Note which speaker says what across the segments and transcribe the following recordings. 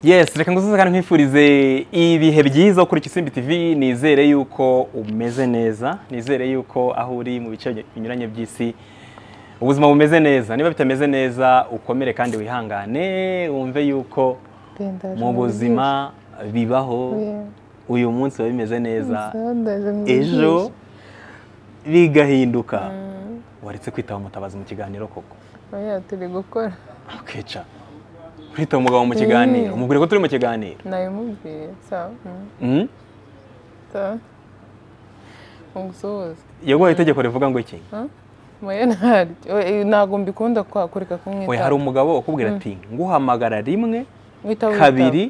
Speaker 1: Yes reka ngusuze kandi nkwifurize ibihe byiza ukurikije Isimbi TV nizere yuko umeze neza nizere yuko aho uri mu bice binyuranye by'isi ubuzima bumeze neza niba bitameze neza ukomere kandi wihangane wumve yuko mu buzima bibaho uyu munsi biba bimeze neza ejo bigahinduka waretse kwitaba umutabazi mu kiganiro koko
Speaker 2: turi gukora
Speaker 1: ukica kwitaba umugabo mu kiganiro umubwire ko turi mu kiganiro
Speaker 2: nabimubwiye sawa mm,
Speaker 1: Mm?
Speaker 2: sawa umusuhuza
Speaker 1: yaguhaye itegeko rivuga ngo iki
Speaker 2: moya ntaryo Eh, ntabwo mbikunda kwa- kureka
Speaker 1: we hari
Speaker 2: kumwita
Speaker 1: umugabo ukubwira ati nguhamagara rimwe
Speaker 2: witaba
Speaker 1: kabiri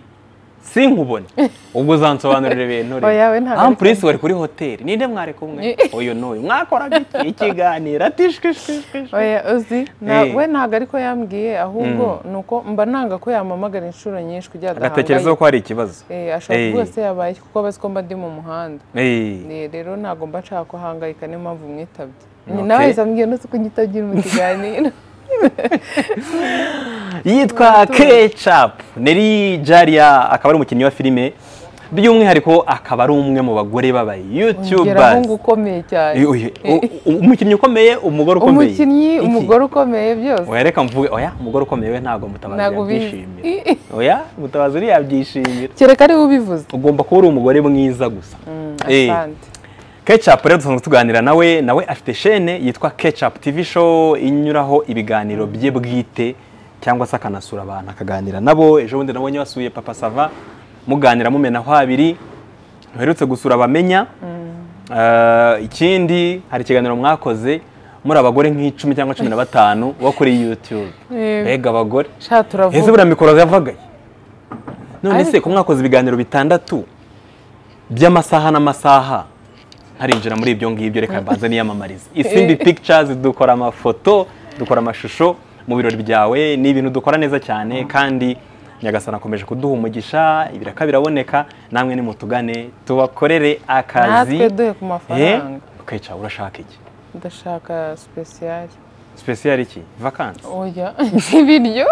Speaker 1: sinkubone ubwo uzansobanurira ibintu
Speaker 2: Oya, we ntabwo ari
Speaker 1: ampurisi wari kuri hoteli ninde mwari kumwe
Speaker 2: Ni-
Speaker 1: uyu n'uyu mwakoraga iki? ikiganiro ati shwishwishwish
Speaker 2: oya uzi na-
Speaker 1: Eh.
Speaker 2: we ntabwo ariko yambwiye ahubwo ni uko mba nanga ko yampamagara inshuro nyinshi kugira ngo
Speaker 1: agatekereza ko hari ikibazo
Speaker 2: Eh, ashobora
Speaker 1: Eh.
Speaker 2: rwose yabaye iki kuko aba azi ko mba ndi mu muhanda
Speaker 1: Eh,
Speaker 2: Eh, rero ntabwo mba nshaka kuhangayika niyo mpamvu mwitabye
Speaker 1: Okay.
Speaker 2: nawe yahise ambwiye ndetse ko nyitabye uri mu kiganiro
Speaker 1: yitwa kecapu neri jariya akaba ari umukinnyi wa filime by'umwihariko akaba ari umwe mu bagore
Speaker 2: ngeraho
Speaker 1: b'abayutubazi
Speaker 2: ukomeye cyane
Speaker 1: Uyu- u- u- umukinnyi ukomeye umugore ukomeye
Speaker 2: umukinnyi
Speaker 1: Iki?
Speaker 2: umugore ukomeye byose
Speaker 1: oya reka mvuge oya umugore ukomeye we ntabwo mutabazi
Speaker 2: Ntabwo ubizi.
Speaker 1: yabyishimira oya mutabazi yabyishimira
Speaker 2: kereka ariwe ubivuze
Speaker 1: ugomba kuba uri umugore mwiza gusa Eh,
Speaker 2: asante
Speaker 1: Ketchup rero dusanzwe tuganira nawe nawe afite shene yitwa Ketchup TV show inyuraho ibiganiro bye bwite cyangwa se akanasura abantu akaganira nabo ejo bundi nabonye wasuye Papa Sava muganira mumenaho habiri muherutse gusura abamenya Eh, ikindi hari ikiganiro mwakoze muri abagore nk'icumi cyangwa cumi na batanu bo kuri YouTube
Speaker 2: Eh.
Speaker 1: mbega abagore
Speaker 2: sha
Speaker 1: ese
Speaker 2: turavuga
Speaker 1: buriya mikoro yavagaye none se
Speaker 2: Ariko-
Speaker 1: ko mwakoze ibiganiro bitandatu by'amasaha n'amasaha ntarinjira muri ibyo ngibyo reka mbanze niyamamarize isimbi pictures dukora amafoto dukora amashusho mu birori byawe ni ibintu dukora neza cyane kandi nyagasana akomeje kuduha umugisha ibiraka biraboneka namwe nimutugane tubakorere akazi
Speaker 2: natwe duhe ku
Speaker 1: Eh,
Speaker 2: mafaranga
Speaker 1: ukica urashaka iki
Speaker 2: ndashaka sipesiyari
Speaker 1: special iki vacancy
Speaker 2: oya ibiryo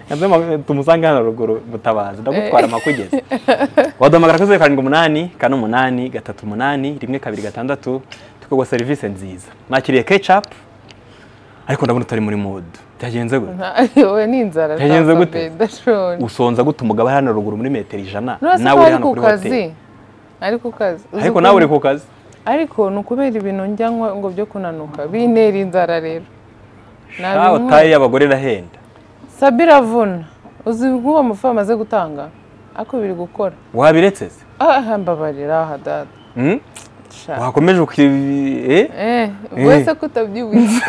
Speaker 1: Yanze ma- tumusange hano ruguru mutabazi ndagutwara makugeze waduhamagara kuri zeru karindwi umunani kane umunani gatatu umunani rimwe kabiri gatandatu tukaguha serivisi nziza mwakiriye kecapu ariko ndabona utari muri mudu byagenze gute
Speaker 2: Nta- oya ni inzara
Speaker 1: Yagenze gute?
Speaker 2: ndashobora
Speaker 1: usonza gute umugabo ari hano ruguru muri metero ijana
Speaker 2: nurase ko
Speaker 1: nawe uri
Speaker 2: ari
Speaker 1: hano
Speaker 2: ku
Speaker 1: kuri
Speaker 2: kazi
Speaker 1: hoteli
Speaker 2: ari ku kazi Uzi
Speaker 1: ariko
Speaker 2: ukuntu-
Speaker 1: nawe uri ku kazi
Speaker 2: ariko ni ukubera ibintu njyanywa ngo byo kunanuka bintera inzara rero
Speaker 1: shaho
Speaker 2: Nabinywa.
Speaker 1: taye y'abagore irahenda
Speaker 2: sabira vuna uzi nk'uwo mufu amaze gutanga ako biri gukora
Speaker 1: wabiretse se
Speaker 2: aha mbabarira aha dada
Speaker 1: Hmm?
Speaker 2: Sha.
Speaker 1: wakomeje uki eh?
Speaker 2: Eh,
Speaker 1: Eh.
Speaker 2: wese ko utabyibushye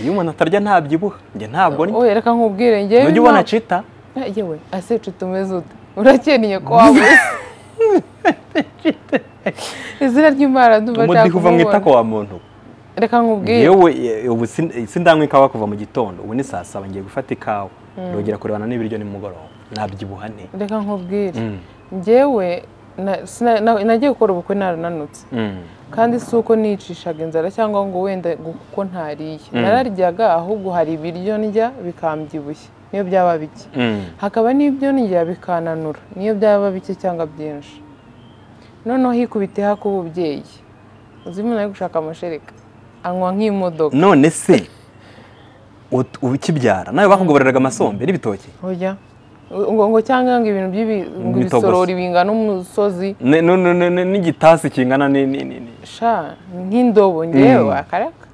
Speaker 1: iyo umuntu atarya ntabyibuha njye ntabwo ndya
Speaker 2: oya reka nkubwire njyewe
Speaker 1: ujya ubona cita
Speaker 2: nta- yewe ase nshuti umeze ute urakennye ko wabuze izina ry'imana ndumva nshaka
Speaker 1: umudiho uva mu itako
Speaker 2: kumubona
Speaker 1: wa muntu
Speaker 2: reka nkubwire
Speaker 1: yewe ye- ubu sin- sindanywa ikawa kuva mu gitondo ubu ni saa saba ngiye gufata ikawa ndongera kurebana n'ibiryo nimugoroba nabyibuha ne
Speaker 2: reka nkubwire
Speaker 1: Mm,
Speaker 2: njyewe na- sina- na- nagiye gukora ubukwe narananutse
Speaker 1: mm.
Speaker 2: kandi si uko nicishaga inzara cyangwa ngo wenda gu- kuko ntariye nararyaga ahubwo hari ibiryo ndya bikambyibushya niyo byaba bike
Speaker 1: Mm.
Speaker 2: hakaba n'ibyo ndya bikananura niyo byaba bike cyangwa byinshi noneho hikubiteho ak'ububyeyi uzi umuntu ari gushaka amashereka anywa nk'imodoka
Speaker 1: none se ut- ukibyara nawe bakugaburiraga amasombe n'ibitoki
Speaker 2: oya ngo ngo cyangwa ngo ibintu by'ibi ngo
Speaker 1: Imitoboso.
Speaker 2: ibisorori bingana umusozi
Speaker 1: Ne- nu- nu- nu- nu- n'igitasi kingana ni- ni- ni- ni-
Speaker 2: sha nk'indobo ngewe akaraka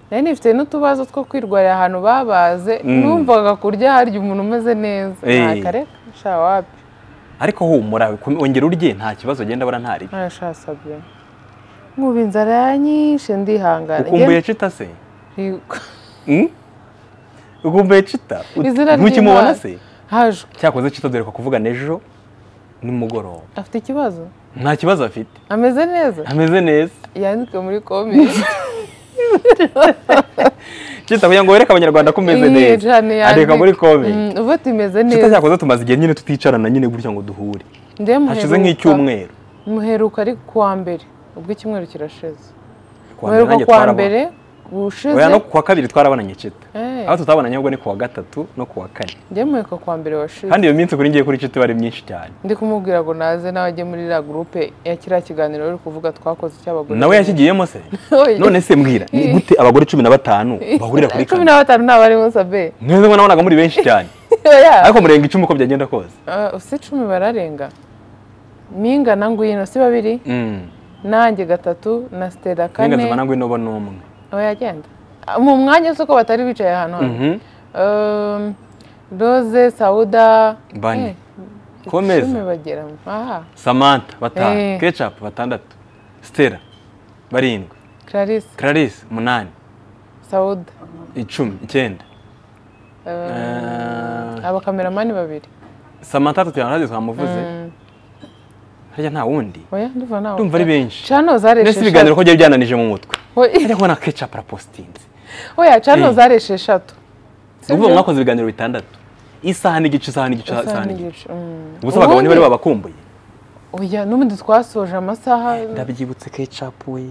Speaker 2: nari nifite n'utubazo two kwirwarira ahantu babaze numvaga kurya harya umuntu umeze neza
Speaker 1: Eh.
Speaker 2: ntakareka sha wapi
Speaker 1: ariko humura kom- ongera urye nta kibazo genda bura ntari
Speaker 2: ntarashasabye nkuba inzara yanyishe ndihangana
Speaker 1: ukumbuye cita se Mm? ukumbuye cita Ut-
Speaker 2: Izina
Speaker 1: ntukimubona
Speaker 2: ry'Imana.
Speaker 1: se
Speaker 2: haje
Speaker 1: cyakoze cita dore ko kuvuga n'ejo nimugoroba
Speaker 2: afite ikibazo
Speaker 1: nta kibazo afite
Speaker 2: ameze neza
Speaker 1: ameze neza
Speaker 2: yandike muri komenti
Speaker 1: Cita kugira ngo wereke abanyarwanda ko umeze neza andika muri komenti
Speaker 2: Mm, uvuga ati imeze
Speaker 1: Cita
Speaker 2: neza
Speaker 1: cyakoze tumaze igihe nyine tuticarana nyine gutya ngo duhure
Speaker 2: Nde
Speaker 1: hashize
Speaker 2: muheruka-
Speaker 1: nk'icyumweru
Speaker 2: muheruka ari kuwa mbere ubwo icyumweru kirashize
Speaker 1: Ku wa mbere
Speaker 2: muheruka
Speaker 1: nanjye
Speaker 2: kuwa
Speaker 1: twarabonye.
Speaker 2: mbere ubushize
Speaker 1: oya no kuwa kabiri twarabonanye cita
Speaker 2: Eh.
Speaker 1: aho tutabonanye ahubwo ni kuwa gatatu no kuwa kane
Speaker 2: njye mureka kuwa mbere washize
Speaker 1: kandi iyo minsi kuri ngiye kuri cita iba ari myinshi cyane
Speaker 2: ndi kumubwira ngo naze nawe ajye muri iriya gurupe ya kiriya kiganiro uri kuvuga twakoze icy'abagore
Speaker 1: nawe yakigiyemo se
Speaker 2: Oya.
Speaker 1: none se mbwira ni gute abagore cumi na batanu bahurira kuri
Speaker 2: cumi
Speaker 1: kamera
Speaker 2: na batanu nta barimo sabe
Speaker 1: mwese ngo nabonaga muri benshi cyane
Speaker 2: oya
Speaker 1: ariko murenga icumi uko byagenda kose
Speaker 2: Ah, si icumi bararenga mingana ngwino si babiri
Speaker 1: Mm.
Speaker 2: nanjye gatatu na sitera
Speaker 1: nenga
Speaker 2: kane
Speaker 1: zibana ngwino bo ni umwe
Speaker 2: aho yagenda mu mwanya uzi ko batari bicaye ahantu hamwe
Speaker 1: Mhm.
Speaker 2: Um, roze sawuda
Speaker 1: Bane.
Speaker 2: Eh,
Speaker 1: Komeza.
Speaker 2: icumi bageramo aha
Speaker 1: samantha batanu
Speaker 2: Eh.
Speaker 1: kecapu batandatu stella barindwi
Speaker 2: clarisse
Speaker 1: clarisse umunani
Speaker 2: sawuda
Speaker 1: icumi icyenda
Speaker 2: Um,
Speaker 1: Eh,
Speaker 2: abakameramani babiri
Speaker 1: samantha tutuyanaze twamuvuze harya nta wundi
Speaker 2: oya ndumva ntawe
Speaker 1: Ndumva ari benshi.
Speaker 2: cano zareshe
Speaker 1: mbese ibiganiro
Speaker 2: eshatu
Speaker 1: ko byari byananije mu mutwe
Speaker 2: Oya-
Speaker 1: ariko na kecapu arapositinze
Speaker 2: oya cano
Speaker 1: Eh.
Speaker 2: zareshe eshatu
Speaker 1: ni ukuvuga mwakoze ibiganiro bitandatu isaha n'igice isaha n'igice isaha
Speaker 2: Usanga
Speaker 1: n'igice
Speaker 2: igicu, mm.
Speaker 1: ubuse abagabo ntibari
Speaker 2: Ubundi-
Speaker 1: babakumbuye
Speaker 2: oya n'ubundi twasoje amasaha
Speaker 1: ndabyibutse kecapu we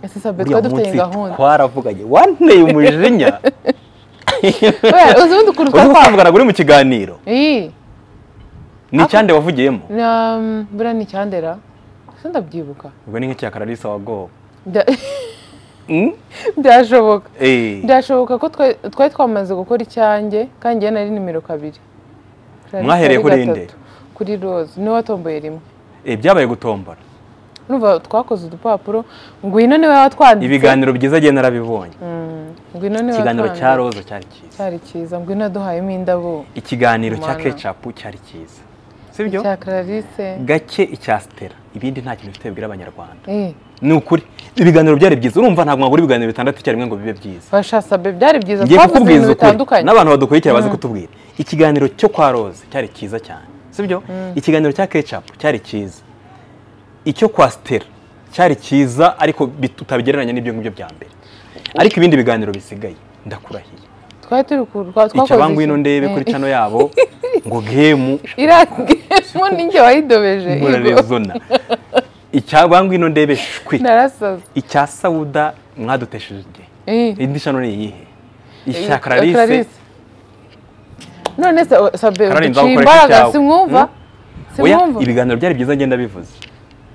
Speaker 2: ese sabe
Speaker 1: uriya
Speaker 2: twari dufitanye
Speaker 1: munsi
Speaker 2: gahunda
Speaker 1: twaravuganye wanteye umujinya
Speaker 2: Oya, uzi ubundi ukuntu
Speaker 1: uzi
Speaker 2: twari
Speaker 1: ko
Speaker 2: twa-
Speaker 1: twavugana kuri mu kiganiro
Speaker 2: Iyi,
Speaker 1: ni icyande wavugiyemo
Speaker 2: na um, buriya ni icyandera ese ndabyibuka
Speaker 1: ubwo ni nk'icyakararisa wagowe
Speaker 2: Bya- byashoboka byashoboka ko twa- twari twamaze gukora icyanjye kandi njyewe nari nimero kabiri Clarisse
Speaker 1: Mwahereye
Speaker 2: yari
Speaker 1: kuri
Speaker 2: gatatu.
Speaker 1: nde?
Speaker 2: kuri rose niwe watomboye rimwe
Speaker 1: byabaye gutombora
Speaker 2: urumva twakoze udupapuro ngwino niwe watwanditse
Speaker 1: ibiganiro byiza agiye narabibonye
Speaker 2: Mm, ngwino niwe
Speaker 1: ikiganiro cya
Speaker 2: watwanditse.
Speaker 1: roza cyari cyiza
Speaker 2: cyari cyiza ngwino yaduhayemo indabo
Speaker 1: ikiganiro cya
Speaker 2: Mana.
Speaker 1: kecapu cyari cyiza sibyo
Speaker 2: icya clarisse
Speaker 1: gake icya sitera ibindi nta kintu bifite bibwira abanyarwanda
Speaker 2: Eh,
Speaker 1: ni ukuri ibiganiro byari byiza urumva ntabwo mwagura ibiganiro bitandatu icyarimwe ngo bibe byiza
Speaker 2: fasha sabe byari byiza
Speaker 1: ngiye
Speaker 2: twavuze
Speaker 1: kukubwiza
Speaker 2: ibintu
Speaker 1: ukuri
Speaker 2: bitandukanye
Speaker 1: n'abantu badukurikira bazi kutubwira ikiganiro cyo kwa rose cyari cyiza cyane sibyo ikiganiro cya kecapu cyari cyiza icyo kwa sitera cyari cyiza ariko bit- tutabigereranya n'ibyo ngibyo bya mbere ariko ibindi biganiro bisigaye ndakurahiye
Speaker 2: twari turi ku- twa- twakoze
Speaker 1: icyo bangwino
Speaker 2: iki?
Speaker 1: ndebe
Speaker 2: Eh.
Speaker 1: kuri cano yabo ngo gemu
Speaker 2: iriya gemu ninjye wayidobeje Igor.
Speaker 1: murarezona icya bangwino ndebe shwi
Speaker 2: narasaza
Speaker 1: icya sawuda mwadutesheje igihe
Speaker 2: Eh.
Speaker 1: indi shano ni iyihe
Speaker 2: Eh,
Speaker 1: icya clarisse
Speaker 2: Clarisse. none se o- sabe
Speaker 1: Karoli, nza
Speaker 2: uduciye
Speaker 1: gukorera
Speaker 2: imbaraga
Speaker 1: icyawe.
Speaker 2: simwumva
Speaker 1: oya
Speaker 2: simwumva
Speaker 1: ibiganiro byari byiza ngenda bivuze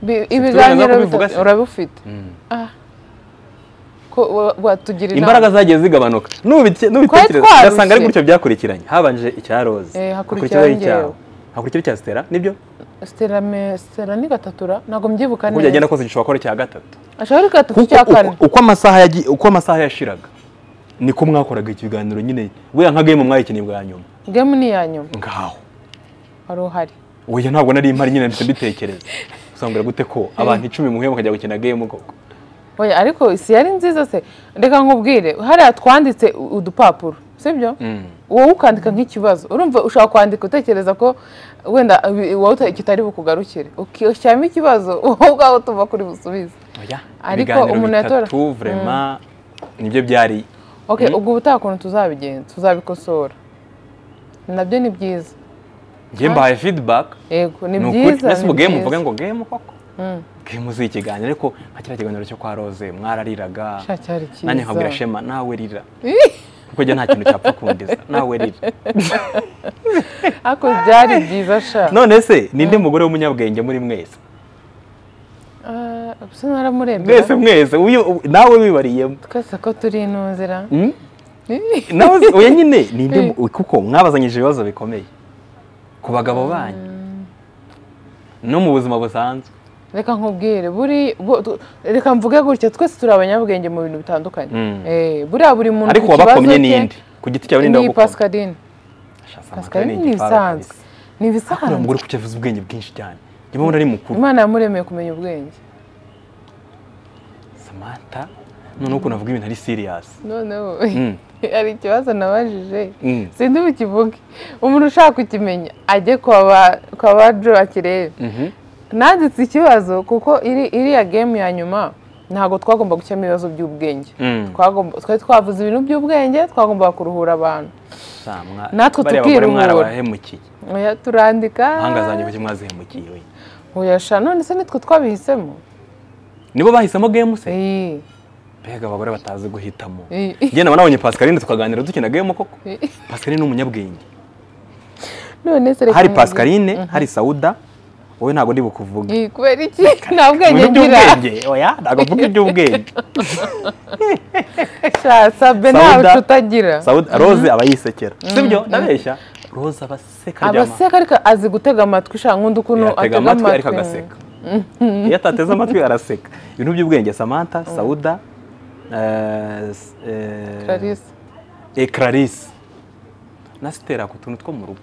Speaker 2: Bi-
Speaker 1: uburenganzira
Speaker 2: ibiganiro
Speaker 1: bwo kubivuga
Speaker 2: bitatu
Speaker 1: se?
Speaker 2: urabifite Ah. ko wa- watugirira
Speaker 1: imbaraga zagiye zigabanuka Nubite- nubitekereza
Speaker 2: twarushye.
Speaker 1: ugasanga ari gutyo byakurikiranye habanje icya roze
Speaker 2: Eh, hakurikiraho
Speaker 1: hakurikiyeho
Speaker 2: njyewe.
Speaker 1: icyawe hakurikiraho icya sitera nibyo
Speaker 2: sitera me- sitera ni gatura ntabwo mbyibuka
Speaker 1: uko byagenda
Speaker 2: neza
Speaker 1: kose gishobora kuba ari icya gatatu
Speaker 2: ashobora ari gatatu
Speaker 1: Kuko
Speaker 2: cya kane
Speaker 1: uko- uko amasaha yagiye- uko amasaha yashiraga niko mwakoraga ikiganiro nyine buriya nka game mwayikeneye bwa nyuma
Speaker 2: gemu ni iya nyuma
Speaker 1: ngaho
Speaker 2: wari uhari
Speaker 1: oya ntabwo nari mpari nyine ndetse mbitekereza usanga gute ko abantu icumi muhuye mukajya gukina game koko
Speaker 2: oya ariko isi yari nziza se reka nkubwire hariya twanditse u- udupapuro sibyo wowe ukandika nk'ikibazo urumva ushobora kwandika utekereza ko wenda ibi- wowe uta- kitari bukugarukire ukishyiramo ikibazo wowe ubwawe tuva kuri busubize
Speaker 1: oya
Speaker 2: Ariko
Speaker 1: ibiganiro
Speaker 2: umuntu yatora-
Speaker 1: bitatu vraiment nibyo byari
Speaker 2: ok ubwo ubutaha ukuntu tuzabigenza tuzabikosora nabyo ni byiza
Speaker 1: njye mbahaye feedback
Speaker 2: yego ni
Speaker 1: ni ukuri
Speaker 2: byiza
Speaker 1: mbese
Speaker 2: ni
Speaker 1: ubu game
Speaker 2: byiza.
Speaker 1: uvuga ngo game koko game uzi ikiganiro ariko nka kiriya kiganiro cyo kwa roze mwarariraga
Speaker 2: Sha, cyari cyiza.
Speaker 1: nanjye nkabwira shema nawe rira kuko njye nta kintu cyapfa kundiza nawe rira
Speaker 2: ariko byari byiza sha
Speaker 1: none se ninde mugore w'umunyabwenge muri mwese
Speaker 2: Ah, bisa naramurembera
Speaker 1: mwese mwese uyu- u- nawe wibariyemo
Speaker 2: twese ko turi inuzira
Speaker 1: Mm? nawe se- oya nyine ninde mu- kuko mwabazanyije ibibazo bikomeye ku bagabo banyu no mu buzima busanzwe
Speaker 2: reka nkubwire buri bo- tu- reka mvuge gutya twese turi abanyabwenge mu bintu bitandukanye
Speaker 1: Mm.
Speaker 2: Eh, buriya buri muntu
Speaker 1: ariko
Speaker 2: ku kibazo
Speaker 1: wabakomye
Speaker 2: cye,
Speaker 1: ninde ku giti cyawe ninde
Speaker 2: ni
Speaker 1: wagukomye
Speaker 2: pascaline
Speaker 1: Sha, Samantha
Speaker 2: pascaline ni
Speaker 1: igipfaru
Speaker 2: ibisanzwe
Speaker 1: kabisa.
Speaker 2: ni
Speaker 1: uriya
Speaker 2: ibisanzwe
Speaker 1: mugore kuki avuze ubwenge bwinshi cyane njye mbona ari mukuru
Speaker 2: imana yamuremeye kumenya ubwenge
Speaker 1: samantha noneho ukuntu avuga ibintu ari serious
Speaker 2: noneho
Speaker 1: Mm.
Speaker 2: hari ikibazo nabajije
Speaker 1: Mm.
Speaker 2: sindi bukivuge umuntu ushaka kukimenya ajye kwa ba- kwa ba jo akirebe
Speaker 1: Mhm.
Speaker 2: nanditse ikibazo kuko iri- iriya gemu ya nyuma ntabwo twagomba gushyiramo ibibazo by'ubwenge
Speaker 1: Mm.
Speaker 2: Twagomba- twari twavuze ibintu by'ubwenge twagombaga kuruhura abantu
Speaker 1: Sa, mwa-
Speaker 2: Natwe
Speaker 1: bariya bagore
Speaker 2: tukiruhura.
Speaker 1: mwarabahemukiye
Speaker 2: Oya, turandika
Speaker 1: impanga zanjye kuki mwazihemukiye we
Speaker 2: Oya, sha none se nitwe twabihisemo
Speaker 1: nibo bahisemo game se
Speaker 2: Eh,
Speaker 1: mbega abagore batazi guhitamo
Speaker 2: Eh.
Speaker 1: njye naba nabonye pascaline tukaganira dukina game koko
Speaker 2: Eh.
Speaker 1: pascaline ni umunyabwenge
Speaker 2: none se reka
Speaker 1: hari
Speaker 2: nkubwire.
Speaker 1: pascaline hari sauda wowe ntabwo ndi bukuvuge
Speaker 2: Eh, kubera iki nta bwenge
Speaker 1: ibintu
Speaker 2: ngira
Speaker 1: by'ubwenge oya ntabwo mvuga iby'ubwenge
Speaker 2: Sha, sabe nta
Speaker 1: Sauda-
Speaker 2: utagira
Speaker 1: Sauda- rose aba yisekera sibyo ndabeshya rose aba aseka ryama
Speaker 2: abaseka ariko azi gutega amatwi sha nkunda ukuntu
Speaker 1: atega amatwi ariko agaseka iyo atateze amatwi araseka ibintu by'ubwenge samantha sauda eh, s- eh,
Speaker 2: Clarisse.
Speaker 1: eh, clarisse na sitera ku tuntu two mu rugo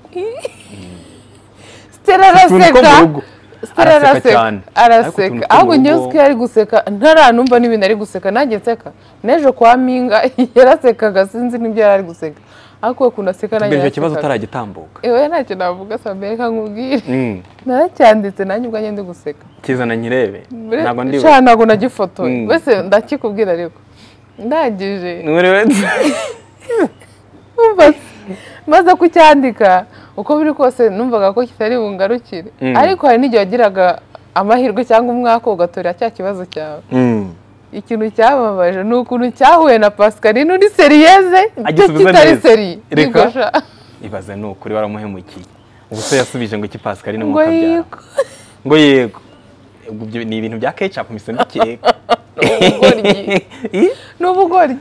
Speaker 2: Stella
Speaker 1: Utuntu two mu rugo
Speaker 2: araseka Stella
Speaker 1: Araseka
Speaker 2: araseka
Speaker 1: cyane. Ariko utuntu two
Speaker 2: araseka
Speaker 1: mu
Speaker 2: ahubwo njyewe
Speaker 1: rugo-
Speaker 2: uziko yari guseka ntaranumva n'ibintu ari guseka nanjye nseka n'ejo kwa minga yarasekaga sinzi n'ibyo yari ari guseka ariko we ukuntu aseka nanjye
Speaker 1: mbere icyo kibazo
Speaker 2: yarasekaga.
Speaker 1: utaragitambuka
Speaker 2: ewe ntacyo navuga sabe reka nkubwire
Speaker 1: Mm.
Speaker 2: naracyanditse nanjye ubwanjye ndi guseka
Speaker 1: kizana nyirebe ntabwo ndi
Speaker 2: sha ntabwo nagifotoye
Speaker 1: Mm.
Speaker 2: mbese ndakikubwira ariko ndangije Numva maze kucyandika uko biri kose numvaga ko kitari bungarukire
Speaker 1: Mm.
Speaker 2: ariko hari n'igihe wagiraga amahirwe cyangwa umwaka ugatorera cya kibazo cyawe ikintu cyababaje ni ukuntu cyahuye na pascaline uri seriyeze cyo
Speaker 1: Agisubiza
Speaker 2: kitari
Speaker 1: neza.
Speaker 2: seri
Speaker 1: Reka.
Speaker 2: yigosha
Speaker 1: ibaze ni ukuri waramuhemukiye ubu se yasubije ngo iki pascaline
Speaker 2: ngo
Speaker 1: nk'uko abyara
Speaker 2: yiko
Speaker 1: ngo yego Ubwo ibyo ni ibintu bya ketchup misenda keka
Speaker 2: ubugoryi ni ubugoryi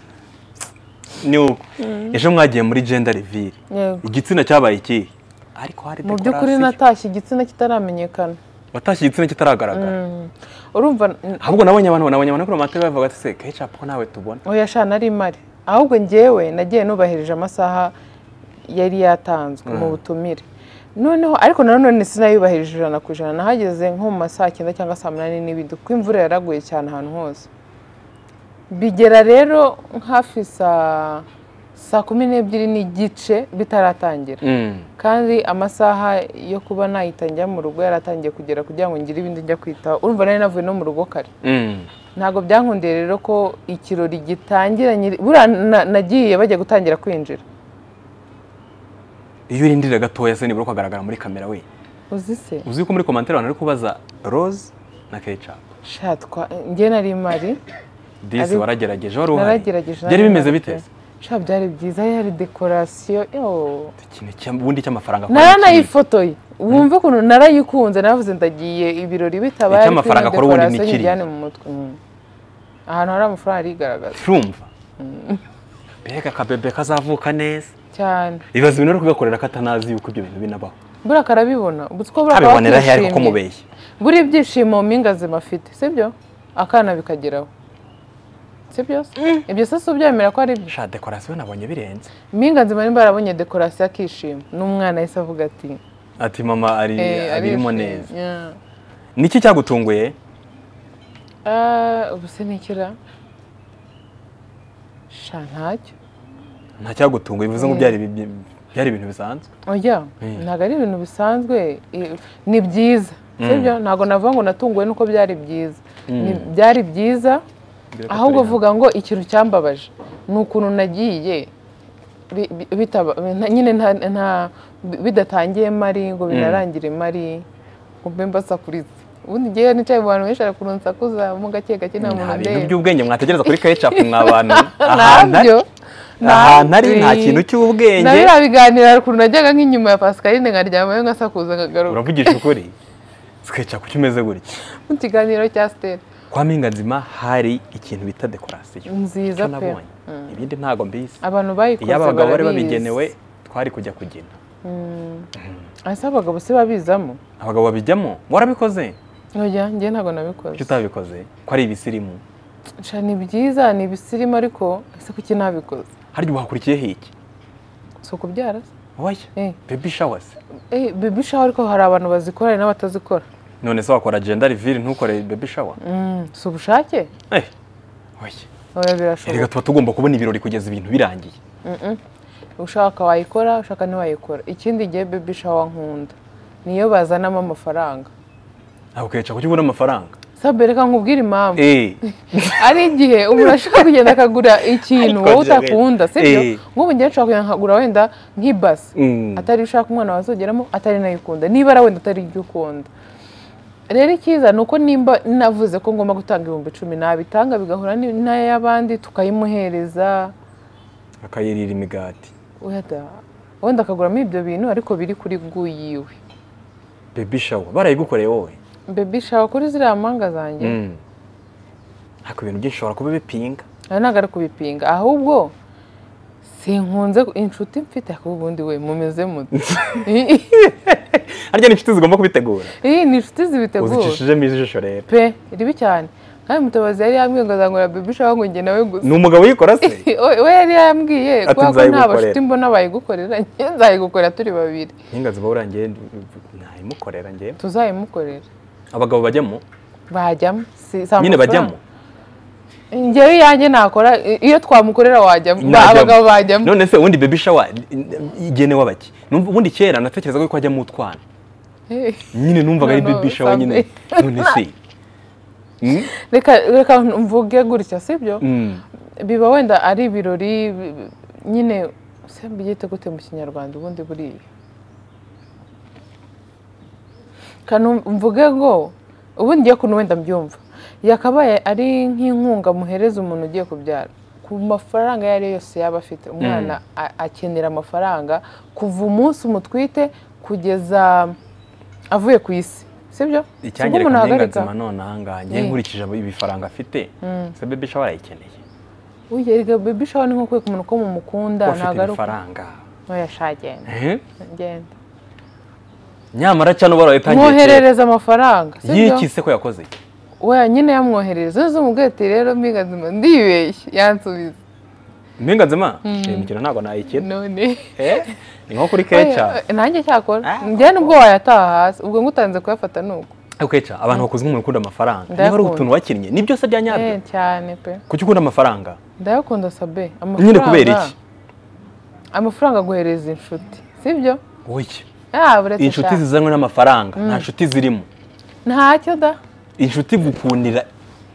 Speaker 1: ni uko ejo mwagiye muri gender reveal
Speaker 2: Yego.
Speaker 1: igitsina cyabaye ikihe ariko hari
Speaker 2: mu by'ukuri
Speaker 1: decoration.
Speaker 2: natashye igitsina kitaramenyekana
Speaker 1: watashye igitsina kitaragaragara
Speaker 2: urumva
Speaker 1: ahubwo nabonye abantu nabonye abantu kuri matara bavuga ati se ketchup ko nawe tubona
Speaker 2: oya sha nari mari ahubwo ngewe nagiye nubahirije amasaha yari yatanzwe mu butumire noneho ariko nanone sinayubahirije ijana ku ijana nahageze nko mu ma saa cyenda cyangwa saa munani n'ibindi kuko imvura yaraguye cyane ahantu hose bigera rero hafi saa saa kumi n'ebyiri n'igice bitaratangira kandi amasaha yo kuba nahita njya mu rugo yaratangiye kugera kugira ngo ngire ibindi njya kwitaho urumva nari navuye no mu rugo kare ntabwo byankundiye rero ko ikirori gitangira nyiri buriya na- nagiye bajya gutangira kwinjira
Speaker 1: iyo urindira gatoya se nibura ukagaragara muri kamera we
Speaker 2: uzi se
Speaker 1: uzi ko muri komantere abantu bari kubaza rose na ketchup
Speaker 2: shatwa njye nari imari
Speaker 1: disi
Speaker 2: Ariko-
Speaker 1: waragerageje wari uhari
Speaker 2: naragerageje
Speaker 1: byari
Speaker 2: nari
Speaker 1: bimeze
Speaker 2: mari
Speaker 1: bite
Speaker 2: pe. sha byari byiza yari dekorasiyo yo
Speaker 1: ikintu cy'ubundi cy'amafaranga
Speaker 2: naranayifotoye wumve ukuntu narayikunze naravuze ndagiye ibirori bitabaye
Speaker 1: Icyo amafaranga akora ubundi ni kiriya.
Speaker 2: njyane mu mutwe Mm. ahantu hari amafaranga arigaragaza
Speaker 1: turumva mbega akabebe kazavuka neza
Speaker 2: cyane
Speaker 1: bibaza ibintu uri kugakorera katanazi yuko ibyo bintu binabaho
Speaker 2: buriya karabibona ubwo buriya kaba
Speaker 1: abibonera he ariko ko
Speaker 2: kishimye.
Speaker 1: mubeshye
Speaker 2: buri ibyishimo mpingazima afite sibyo akana bikageraho sibyo ibyo se si ubyemera ko ari byo
Speaker 1: sha dekorasiyo nabonye birenze
Speaker 2: mpingazima nimba yarabonye dekorasiyo akishima n'umwana yahise avuga ati
Speaker 1: ati mama ari
Speaker 2: "Eh,
Speaker 1: abirimo
Speaker 2: arishimye."
Speaker 1: neza
Speaker 2: Yeah.
Speaker 1: niki cyagutunguye
Speaker 2: Ah, ubu se nikira sha ntacyo
Speaker 1: nta cyagutunguye bivuze ngo
Speaker 2: Eh.
Speaker 1: byari ibi- byari ibintu bisanzwe
Speaker 2: oya
Speaker 1: Eh.
Speaker 2: ntabwo ari ibintu bisanzwe eh, ni byiza sibyo ntabwo navuga ngo natunguwe nuko byari byiza Ni- byari byiza
Speaker 1: Mbere ko
Speaker 2: ahubwo
Speaker 1: turi hamwe.
Speaker 2: vuga ngo ikintu cyambabaje ni ukuntu nagiye bi- bi- bitaba- na- nyine nta- nta- bi- bidatangiye mari ngo binarangire mari ngo mbe mbasakuritse ubundi ngewe nicaye mu bantu benshi arakurunsakuza mu gake gake nta
Speaker 1: nta
Speaker 2: muntu
Speaker 1: bintu
Speaker 2: ndeba
Speaker 1: by'ubwenge mwategereza kuri ketchup mwa bantu ahantu ari
Speaker 2: ntabyo
Speaker 1: ahantu ari nta
Speaker 2: nabyo.
Speaker 1: kintu
Speaker 2: na
Speaker 1: cy'ubwenge
Speaker 2: biriya biganiro hari ukuntu najyaga nk'inyuma ya pascaline nkaryamayo nkasakuza nkagaruka
Speaker 1: uravugisha ukuri ketchup kimeze gutya
Speaker 2: mu kiganiro cya siteri
Speaker 1: kwa mpinganzima hari ikintu bita dekorasiyo icyo
Speaker 2: nziza pe
Speaker 1: nabonye ibindi ntago mbizi
Speaker 2: abantu bayikoze
Speaker 1: iyo abagabo bari
Speaker 2: barabizi.
Speaker 1: babigenewe twari kujya kugina
Speaker 2: ese abagabo si babizamo
Speaker 1: abagabo babijyamo warabikoze
Speaker 2: oya njye ntabwo
Speaker 1: kuki
Speaker 2: nabikoze
Speaker 1: utabikoze ko ari ibisirimu
Speaker 2: Sha, ni byiza ni ibisirimu ariko ese kuki nabikoze
Speaker 1: harya ubu hakurikiyeho iki
Speaker 2: si ukubyara se
Speaker 1: oya
Speaker 2: Eh.
Speaker 1: bebi shawasi
Speaker 2: Eh, baby shower ariko hari abantu bazikora hari n'abatazikora
Speaker 1: none se wakora jenda riviri ntukore bebi shawa
Speaker 2: Mm, si ubushake
Speaker 1: eh oya
Speaker 2: oya
Speaker 1: reka
Speaker 2: birashoboka
Speaker 1: tuba tugomba kubona ibirori kugeza ibintu birangiye
Speaker 2: ushaka wayikora ushaka ntiwayikora ikindi gihe baby shower nkunda niyo bazanamo amafaranga
Speaker 1: ntabwo ukica kuki ubona amafaranga
Speaker 2: sabe reka nkubwire impamvu
Speaker 1: eh
Speaker 2: ari igihe umuntu ashaka kugenda akagura ikintu
Speaker 1: Ariko
Speaker 2: wowe
Speaker 1: bya
Speaker 2: utakunda
Speaker 1: bene.
Speaker 2: sibyo
Speaker 1: Eh.
Speaker 2: nk'ubu njyewe nshobora kugenda nkagura wenda nk'ibasi
Speaker 1: Mm.
Speaker 2: atari iyo ushaka umwana wazogeramo atari nayo ukunda nibara wenda atari ibyo ukunda rero icyiza ni uko nimba navuze ko ngomba gutanga ibihumbi icumi nabitanga bigahura ni- n'aya y'abandi tukayimuhereza
Speaker 1: akayirira imigati
Speaker 2: wenda wenda akaguramo ibyo bintu ariko biri kuri gu yiwe
Speaker 1: bebi shawa barayigukoreye wowe
Speaker 2: bebi shawa kuri ziriya mpanga zanjye
Speaker 1: Mm. ariko ibintu byinshi ushobora kuba bipinga
Speaker 2: aha ntabwo ari kubipinga ahubwo sinkunze inshuti mfite ariko ubundi we mumeze mute
Speaker 1: harya ni inshuti zigomba kubitegura
Speaker 2: iyi ni inshuti zibitegura
Speaker 1: uzicishijemo ijisho rero
Speaker 2: pe ribi cyane kandi mutabazi yari yambwiye ngo azangura bebi shawa ngo njye nawe gusa
Speaker 1: ni umugabo uyikora se
Speaker 2: We- we yari yambwiye
Speaker 1: Ati,
Speaker 2: kubera ko nta
Speaker 1: "Nzayigukorera."
Speaker 2: bashuti mbona bayigukorera njye nzayigukorera turi babiri
Speaker 1: n'ingazi bahura njye ntayimukorera njye
Speaker 2: tuzayimukorera
Speaker 1: abagabo bajyamo
Speaker 2: bajyamo Si- si
Speaker 1: nyine
Speaker 2: amafaranga.
Speaker 1: bajyamo
Speaker 2: njyewe iyanjye nakora i- iyo twamukorera wajyamo Ba-
Speaker 1: Najyamo.
Speaker 2: abagabo bajyamo
Speaker 1: none se ubundi bebi shawa igenewe abaki Numva- ubundi kera natekerezaga ko hajyamo utwana
Speaker 2: Eh,
Speaker 1: nyine numvaga ari
Speaker 2: No, no,
Speaker 1: bebi shawa nyine none se Mm?
Speaker 2: reka reka mvuge gutya sibyo
Speaker 1: Mm.
Speaker 2: biba wenda ari ibirori bi- bi- nyine se mbyite gute mu kinyarwanda ubundi buriya Kanu- mvuge ngo ubundi ngiye kuntu wenda mbyumva yakabaye ari nk'inkunga muhereza umuntu ugiye kubyara ku mafaranga ayo ari yo yose yaba afite umwana a- akenera amafaranga kuva umunsi umutwite kugeza avuye ku isi sibyo Sibwo
Speaker 1: icyangirika ndenganzima none ahangaha njye
Speaker 2: Eh.
Speaker 1: nkurikije ibifaranga afite se bebi shawa arayikeneye
Speaker 2: uyerega baby shower ni nko kwereka umuntu ko mumukunda
Speaker 1: kuba afite
Speaker 2: ntabwo ari uko
Speaker 1: ibifaranga
Speaker 2: ntoya shagenda
Speaker 1: Eh?
Speaker 2: ngenda
Speaker 1: nyamara cyane ubara witangiye kera.
Speaker 2: mwoherereza amafaranga sibyo
Speaker 1: yiki se ko yakoze iki?
Speaker 2: we nyine yamwoherereza nzo mubwete rero mbigazima ndibeshye yansubiza
Speaker 1: mpinga nzima iyi mikino ntabwo nayikina
Speaker 2: none
Speaker 1: Eh? ni nko kuri keca
Speaker 2: Oya, nanjye cyakora
Speaker 1: Ah,
Speaker 2: njye nubwo wayataha hasi ubwo ngutanze kuyafata ni uko
Speaker 1: ariko keca abantu bakunze nk'umuntu ukunda amafaranga niba ari
Speaker 2: Ndayakunda.
Speaker 1: utuntu wakinnye ni byose bya nyabyo
Speaker 2: Eh, cyane pe
Speaker 1: kuki ukunda amafaranga
Speaker 2: ndayakunda sabe
Speaker 1: nyine kubera iki
Speaker 2: amafaranga aguhereza inshuti sibyo
Speaker 1: wowe
Speaker 2: Ah, buretse
Speaker 1: inshuti
Speaker 2: cyane.
Speaker 1: zizanwe n'amafaranga nta nshuti zirimo
Speaker 2: ntacyo da
Speaker 1: inshuti gukundira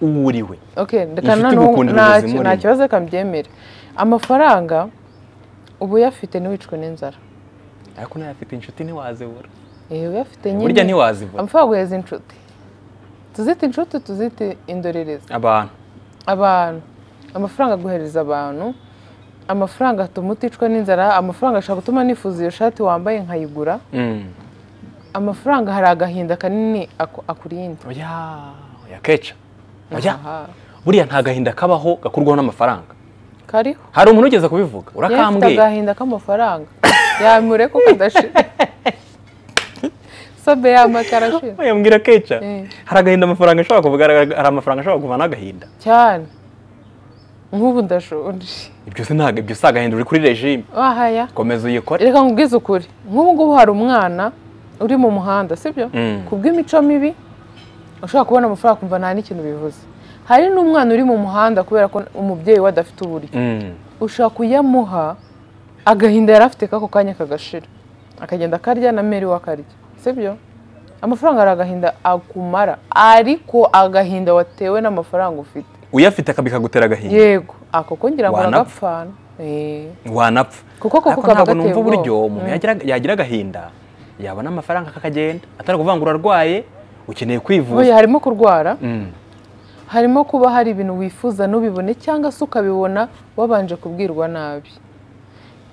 Speaker 1: uwo uri we
Speaker 2: Okay, reka
Speaker 1: Inshuti
Speaker 2: noneho
Speaker 1: igukundira
Speaker 2: nta-
Speaker 1: ubuzima
Speaker 2: nta
Speaker 1: urimo.
Speaker 2: kibazo reka mbyemere amafaranga uba uyafite ntiwicwe n'inzara
Speaker 1: ariko nawe afite inshuti ntiwazibura
Speaker 2: Eh, uyafite
Speaker 1: burya
Speaker 2: nyine
Speaker 1: ntiwazibura
Speaker 2: amafaranga uhereza inshuti tuzite inshuti tuzite indorerezi
Speaker 1: abantu
Speaker 2: abantu amafaranga aguhereza abantu amafaranga atuma uticwa n'inzara amafaranga ashobora gutuma nifuza iyo shati wambaye nkayigura
Speaker 1: Mm.
Speaker 2: amafaranga hari agahinda kanini aku- akurinda
Speaker 1: oya oya keca oya
Speaker 2: Aha.
Speaker 1: buriya nta gahinda kabaho gakurwaho n'amafaranga
Speaker 2: kariho
Speaker 1: hari umuntu ugeze kubivuga
Speaker 2: yari afite
Speaker 1: urakambwiye
Speaker 2: agahinda k'amafaranga yamure ko kadashira sobe y'amakara ashira
Speaker 1: yambwira keca
Speaker 2: Eh.
Speaker 1: hari agahinda amafaranga ashobora kuvuga hari hari amafaranga ashobora kuva n'agahinda
Speaker 2: cyane nk'ubu ndashonje
Speaker 1: ibyo si ntabwo ibyo si agahinda uri kuri regime
Speaker 2: wahaya
Speaker 1: komeza uyikore
Speaker 2: reka nkubwize ukuri nk'ubu ngubu hari umwana uri mu muhanda sibyo
Speaker 1: Mm.
Speaker 2: ku bw'imico mibi ushobora kubona amafaranga kumva nta n'ikintu bivuze hari n'umwana uri mu muhanda kubera ko umubyeyi we adafite uburyo
Speaker 1: Mm.
Speaker 2: ushobora kuyamuha agahinda yari afite k'ako kanya kagashira akagenda akarya na meri we akarya sibyo amafaranga hari agahinda akumara ariko agahinda watewe n'amafaranga ufite
Speaker 1: uyafite akabikagutera agahinda
Speaker 2: yego ako ko ngira ngo
Speaker 1: Wanapfa.
Speaker 2: aragapfana Eh,
Speaker 1: wanapfa
Speaker 2: kuko koko
Speaker 1: ariko
Speaker 2: kaba
Speaker 1: ntabwo
Speaker 2: gateye
Speaker 1: numva uburyo
Speaker 2: ubwoba
Speaker 1: umuntu yagira- yagira agahinda yabona amafaranga kakagenda atari kuvuga ngo urarwaye ukeneye
Speaker 2: Oya,
Speaker 1: kwivuza
Speaker 2: harimo kurwara
Speaker 1: Mm.
Speaker 2: harimo kuba hari ibintu wifuza ntubibone cyangwa se ukabibona wabanje kubwirwa nabi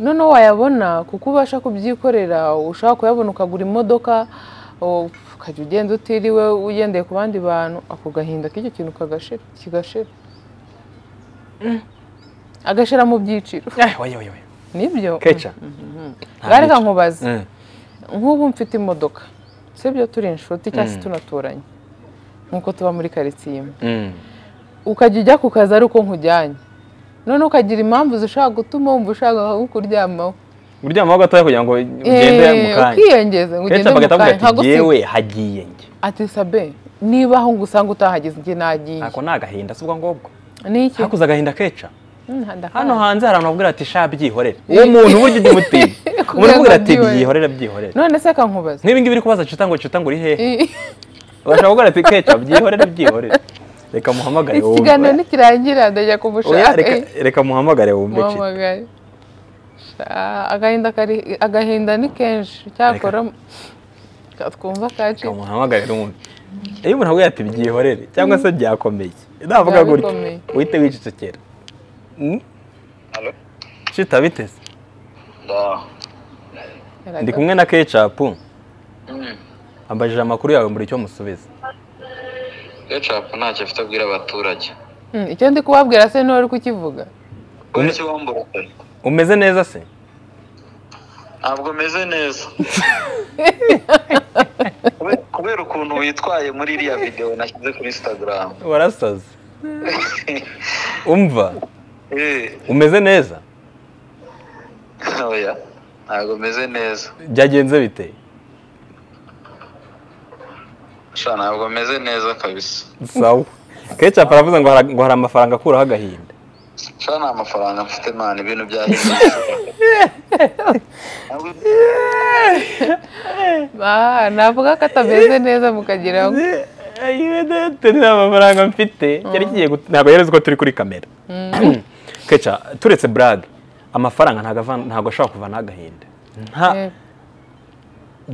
Speaker 2: noneho wayabona kuko ubasha kubyikorera ushaka kuyabona ukagura imodoka o- ukajya ugenda utiriwe ugendeye ku bandi bantu ako gahinda k'icyo kintu kagashira kigashira agashira mu byiciro
Speaker 1: Eh, oya, oya, oya.
Speaker 2: nibyo
Speaker 1: keca Nta
Speaker 2: reka
Speaker 1: byiciro.
Speaker 2: nkubaze
Speaker 1: Mm.
Speaker 2: nk'ubu mfite imodoka sibyo turi inshuti cyangwa se tunaturanye nk'uko tuba muri karitsiye imwe
Speaker 1: Mm.
Speaker 2: ukajya ujya ku kazi ari uko nkujyanye noneho ukagira impamvu zishobora gutuma wumva ushaka nko kuryamaho
Speaker 1: uryamaho gatoya kugira ngo ugende mu
Speaker 2: Eh,
Speaker 1: kanya
Speaker 2: ukiyongeza ngo ugende
Speaker 1: kenshi
Speaker 2: mu
Speaker 1: bagahita
Speaker 2: kanya
Speaker 1: ati
Speaker 2: nkagusiga
Speaker 1: yewe hagiye njye
Speaker 2: ati sabe niba aho ngusanga utahageze njye nagiye
Speaker 1: ntako ni agahinda si ubwo ngubwo
Speaker 2: niki
Speaker 1: hakuze agahinda keca
Speaker 2: Mm, ndakanga.
Speaker 1: hano hanze hari abantu babwira ati sha byihorere uwo muntu burya ujya umutinya umuntu ubwira ati
Speaker 2: byihorere.
Speaker 1: byihorere byihorere
Speaker 2: none se kankubaza
Speaker 1: nk'ibi ngibi uri kubaza cuta ngo cuta ngo uri hehe urashaka kubwira ati keca byihorere byihorere reka muhamagare
Speaker 2: iki
Speaker 1: wumve.
Speaker 2: kiganiro nikirangira ndajya
Speaker 1: Oya,
Speaker 2: kumushaka
Speaker 1: reka- reka muhamagare wumve
Speaker 2: Mama
Speaker 1: cita
Speaker 2: gari. Sha, agahinda kari agahinda ni kenshi cyakora twumva
Speaker 1: reka
Speaker 2: kaci
Speaker 1: muhamagare wumve iyo umuntu avuga ati byihorere cyangwa se byakomeye navuga gutyo
Speaker 2: Byabikomeye.
Speaker 1: uhite wicecekera Mm?
Speaker 3: Halo?
Speaker 1: shita biteze
Speaker 3: Ndaho.
Speaker 1: ndi kumwe na kecapu
Speaker 3: Mm.
Speaker 1: ambajije amakuru yawe mbura icyo musubiza
Speaker 3: Ketchup ntacyo afite abwira abaturage.
Speaker 2: Mm, icyo ndi kubabwira se niwe uri kukivuga
Speaker 3: Kubera icyo wambura se?
Speaker 1: umeze neza se
Speaker 3: Ntabwo meze neza. Kubera- Kubera ukuntu witwaye muri iriya videwo nashyize kuri Instagram.
Speaker 1: warasaze umva
Speaker 3: Eh,
Speaker 1: umeze neza
Speaker 3: oya. Ntabwo meze neza.
Speaker 1: byagenze bite
Speaker 3: Sha ntabwo meze neza kabisa.
Speaker 1: sawa kecapu aravuze ngo hari- ngo hari amafaranga akuraho agahinda
Speaker 3: Sha nta mafaranga mfite mani ibintu byahindutse. Ntabwo-
Speaker 2: Ah, navuga ko atameze neza mukagira ngo
Speaker 1: ayidete nta mafaranga mfite cyari kigiye gut- ntabwo yareze ko turi kuri kamera keca turetse burage amafaranga ntago ava- ntago ashobora kuvanaho agahinda nta
Speaker 2: Eh,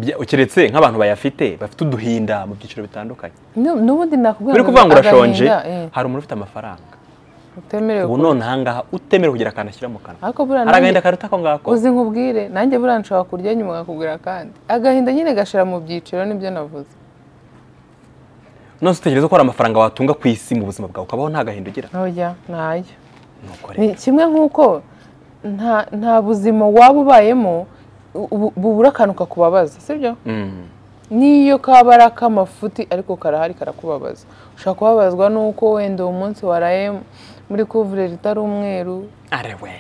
Speaker 1: bya- keretse nk'abantu bayafite bafite uduhinda mu byiciro bitandukanye
Speaker 2: nu- n'ubundi nakubwira
Speaker 1: uri kuvuga ngo urashonje
Speaker 2: agahinda, eh,
Speaker 1: hari umuntu ufite amafaranga
Speaker 2: utemerewe
Speaker 1: ubu
Speaker 2: ku-
Speaker 1: none ahangaha utemerewe kugira akantu ashyira mu kanwa
Speaker 2: ariko buriya
Speaker 1: hari agahinda
Speaker 2: nanjye-
Speaker 1: karuta ako ngako
Speaker 2: uzi nkubwire nanjye buriya nshobora kurya nyuma nkakubwira akandi agahinda nyine gashira mu byiciro nibyo navuze
Speaker 1: none utekereza ko hari amafaranga watunga ku isi mu buzima bwawe ukabaho nta gahinda ugira
Speaker 2: ntoya ntayo
Speaker 1: nuko
Speaker 2: ni
Speaker 1: rero
Speaker 2: kimwe nk'uko nta nta buzima waba ubayemo bu- bubura akantu kakubabaza sibyo
Speaker 1: Mm.
Speaker 2: n'iyo kaba ari ak'amafuti ariko karahari karakubabaza ushobora kubabazwa n'uko wenda uwo munsi waraye muri kuvureri itari umweru
Speaker 1: are we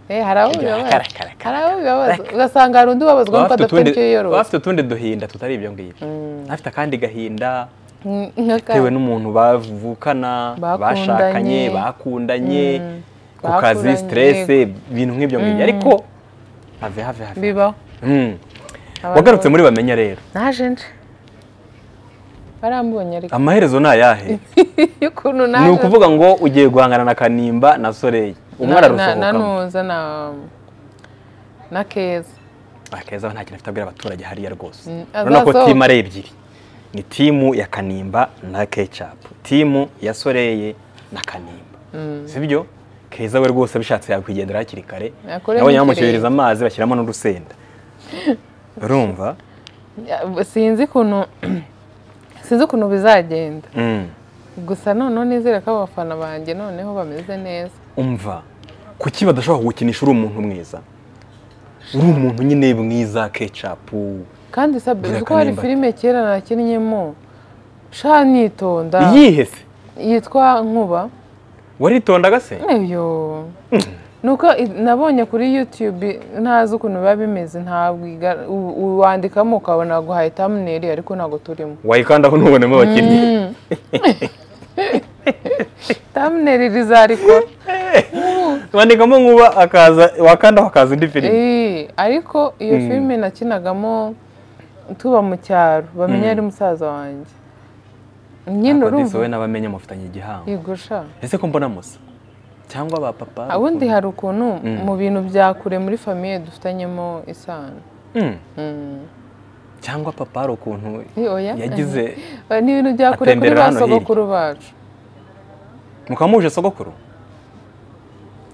Speaker 2: Eh, hari abo
Speaker 1: Irya
Speaker 2: bibabaza
Speaker 1: kara, kara, kara.
Speaker 2: hari abo bibabaza ugasanga hari undi ubabazwa nuko
Speaker 1: bafite
Speaker 2: adafite
Speaker 1: utundi
Speaker 2: icyo yiyoroza
Speaker 1: bafite utundi duhinda tutari ibyo ngibyo afite akandi gahinda
Speaker 2: Mm, nk'aka-
Speaker 1: bitewe n'umuntu bavukana
Speaker 2: Bakundanye.
Speaker 1: bashakanye bakundanye ku kazi
Speaker 2: Bakuranye.
Speaker 1: stress ibintu nk'ibyo ngibyo ariko have have have
Speaker 2: bibaho
Speaker 1: Mm.
Speaker 2: Abantu-
Speaker 1: wagarutse muri bamenya rero
Speaker 2: naje nje barambonye ariko
Speaker 1: amaherezo ni ayahe
Speaker 2: ukuntu
Speaker 1: ni
Speaker 2: naje
Speaker 1: ukuvuga ngo ugiye guhangana na kanimba na soreye umwe
Speaker 2: na- na- na
Speaker 1: ararusohokamo
Speaker 2: nuza na na keza
Speaker 1: akeza nta kintu afite abwira abaturage hariya rwose
Speaker 2: Mm,
Speaker 1: urabona ko
Speaker 2: azasohoka.
Speaker 1: timu ari ebyiri ni timu ya kanimba na kecapu timu ya soreye na kanimba sibyo keza we rwose bishatse yakwigendera hakiri kare
Speaker 2: Yakoreye
Speaker 1: nabonye
Speaker 2: mu
Speaker 1: bamushyiririza amazi bashyiramo n'urusenda urumva
Speaker 2: Ya- sinzi ukuntu sinzi ukuntu bizagenda
Speaker 1: Mm.
Speaker 2: gusa noneho nizere ko abafana banjye noneho bameze neza
Speaker 1: umva kuki badashobora kugukinisha uri umuntu mwiza uri umuntu nyine mwiza kecapu
Speaker 2: kandi sabye
Speaker 1: Bwira
Speaker 2: uzi ko hari
Speaker 1: Kanimba.
Speaker 2: filime kera nakinnyemo sha nitonda
Speaker 1: yihese
Speaker 2: yitwa nkuba
Speaker 1: waritondaga se
Speaker 2: eyo nuko i- nabonye kuri youtube ntazi ukuntu biba bimeze ntabwo iga- u- uwandikamo ukabona guhaye tamuneri ariko ntabwo turimo
Speaker 1: wayikandaho ntubonemo abakinnyi
Speaker 2: tamuneri rizarikora
Speaker 1: bandikamo nkuba akaza wakandaho akaza indi filime
Speaker 2: Eh, ariko iyo filime nakinagamo tuba mu cyaro bamenya ari musaza wanjye nyine
Speaker 1: akodisi wowe
Speaker 2: urumva
Speaker 1: n'abamenye mufitanye igihango
Speaker 2: igusha
Speaker 1: ese ko mbona musa cyangwa ba papa
Speaker 2: ubundi
Speaker 1: ukuntu?
Speaker 2: hari ukuntu mu bintu bya kure muri famiye dufitanyemo isano
Speaker 1: Mm. cyangwa papa hari ukuntu
Speaker 2: Eh, oya.
Speaker 1: yagize
Speaker 2: Eh, ni ibintu bya kure kuri
Speaker 1: Atembera
Speaker 2: ba
Speaker 1: hano
Speaker 2: sogokuru bacu
Speaker 1: mukaba muje sogokuru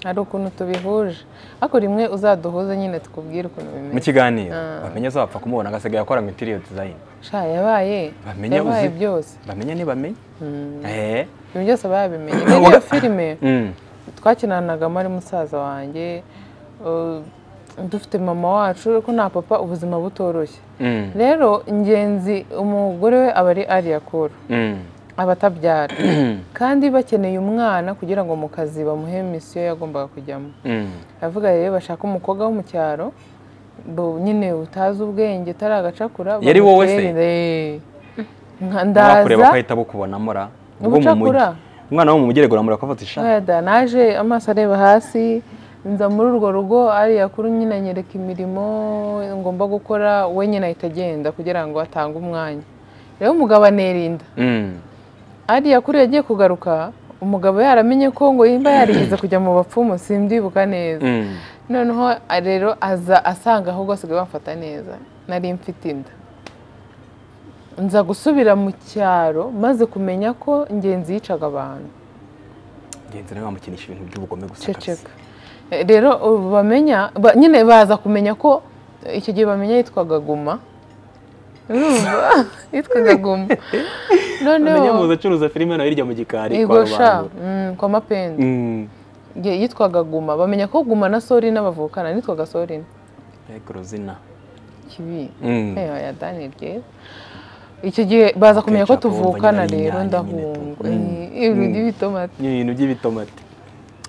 Speaker 2: hari ukuntu tubihuje ariko rimwe uzaduhuze nyine tukubwire ukuntu
Speaker 1: mu
Speaker 2: bimeze
Speaker 1: kiganiro
Speaker 2: Ah.
Speaker 1: bamenye azapfa kumubona agasigaye akora ngo interior design
Speaker 2: sha yabaye
Speaker 1: Bamenye
Speaker 2: yabaye
Speaker 1: uzi-
Speaker 2: byose
Speaker 1: bamenye ntibamenye Eh.
Speaker 2: ibyo byose babimenye n'iyo filime
Speaker 1: Mm.
Speaker 2: twakinanagamo ari musaza wanjye uh, dufite mama wacu ariko nta papa ubuzima butoroshye
Speaker 1: Mm.
Speaker 2: rero ingenzi umugore we aba ari ariyakuru
Speaker 1: Mm.
Speaker 2: aba atabyara kandi bakeneye umwana kugira ngo mu kazi bamuhe misiyo yagombaga kujyamo
Speaker 1: Mm.
Speaker 2: aravuga rero bashaka umukobwa wo mu cyaro bo- nyine utazi ubwenge utari agacakura
Speaker 1: Yari wowe se?
Speaker 2: bamutere, eh.
Speaker 1: kureba
Speaker 2: Nka ndaza
Speaker 1: ko ahita bukubonamo ra ubwo mu mujyi
Speaker 2: Ubucakura.
Speaker 1: umwana wo mu mujyi aregura akafata ishati
Speaker 2: Weda naje amaso areba hasi nza muri urwo rugo ariya kuri nyine anyereka imirimo ngomba gukora we nyine ahita agenda kugira ngo atange umwanya rero umugabo anirinda
Speaker 1: Mm.
Speaker 2: ariya kuri yagiye kugaruka umugabo yaramenye ko ngo yimba yarigeze kujya mu bapfumu simbyibuka neza
Speaker 1: Mm.
Speaker 2: noneho a- rero aza asanga ahubwo asigaye bamfata neza nari mfite inda nza gusubira mu cyaro maze kumenya ko ngenzi yicaga abantu
Speaker 1: ngenzi nawe wamukinisha ibintu by'ubugome gusa
Speaker 2: ceceka Eh, rero ubu bamenya ba- nyine baza kumenya ko eh, icyo gihe bamenya yitwaga guma Urumva? yitwaga guma
Speaker 1: amenya muzi
Speaker 2: noneho
Speaker 1: acuruza filime nawe hirya mu gikari kwa
Speaker 2: igosha
Speaker 1: rubanda
Speaker 2: kwa mapeni
Speaker 1: Mm.
Speaker 2: Ye- yitwaga guma bamenya ko guma na sorina bavukana nitwaga sorina
Speaker 1: Ariko uruzina
Speaker 2: kibi
Speaker 1: Mm.
Speaker 2: Eh, oya, Daniel, byiza. icyo gihe baza kumenya ko
Speaker 1: Ketchup, wumva
Speaker 2: tuvukana
Speaker 1: nyine ari
Speaker 2: rero
Speaker 1: inyanya nyine
Speaker 2: ndahunga
Speaker 1: tu. Mm.
Speaker 2: Eh, ibintu
Speaker 1: Mm.
Speaker 2: by'ibitomati
Speaker 1: ni ibintu by'ibitomati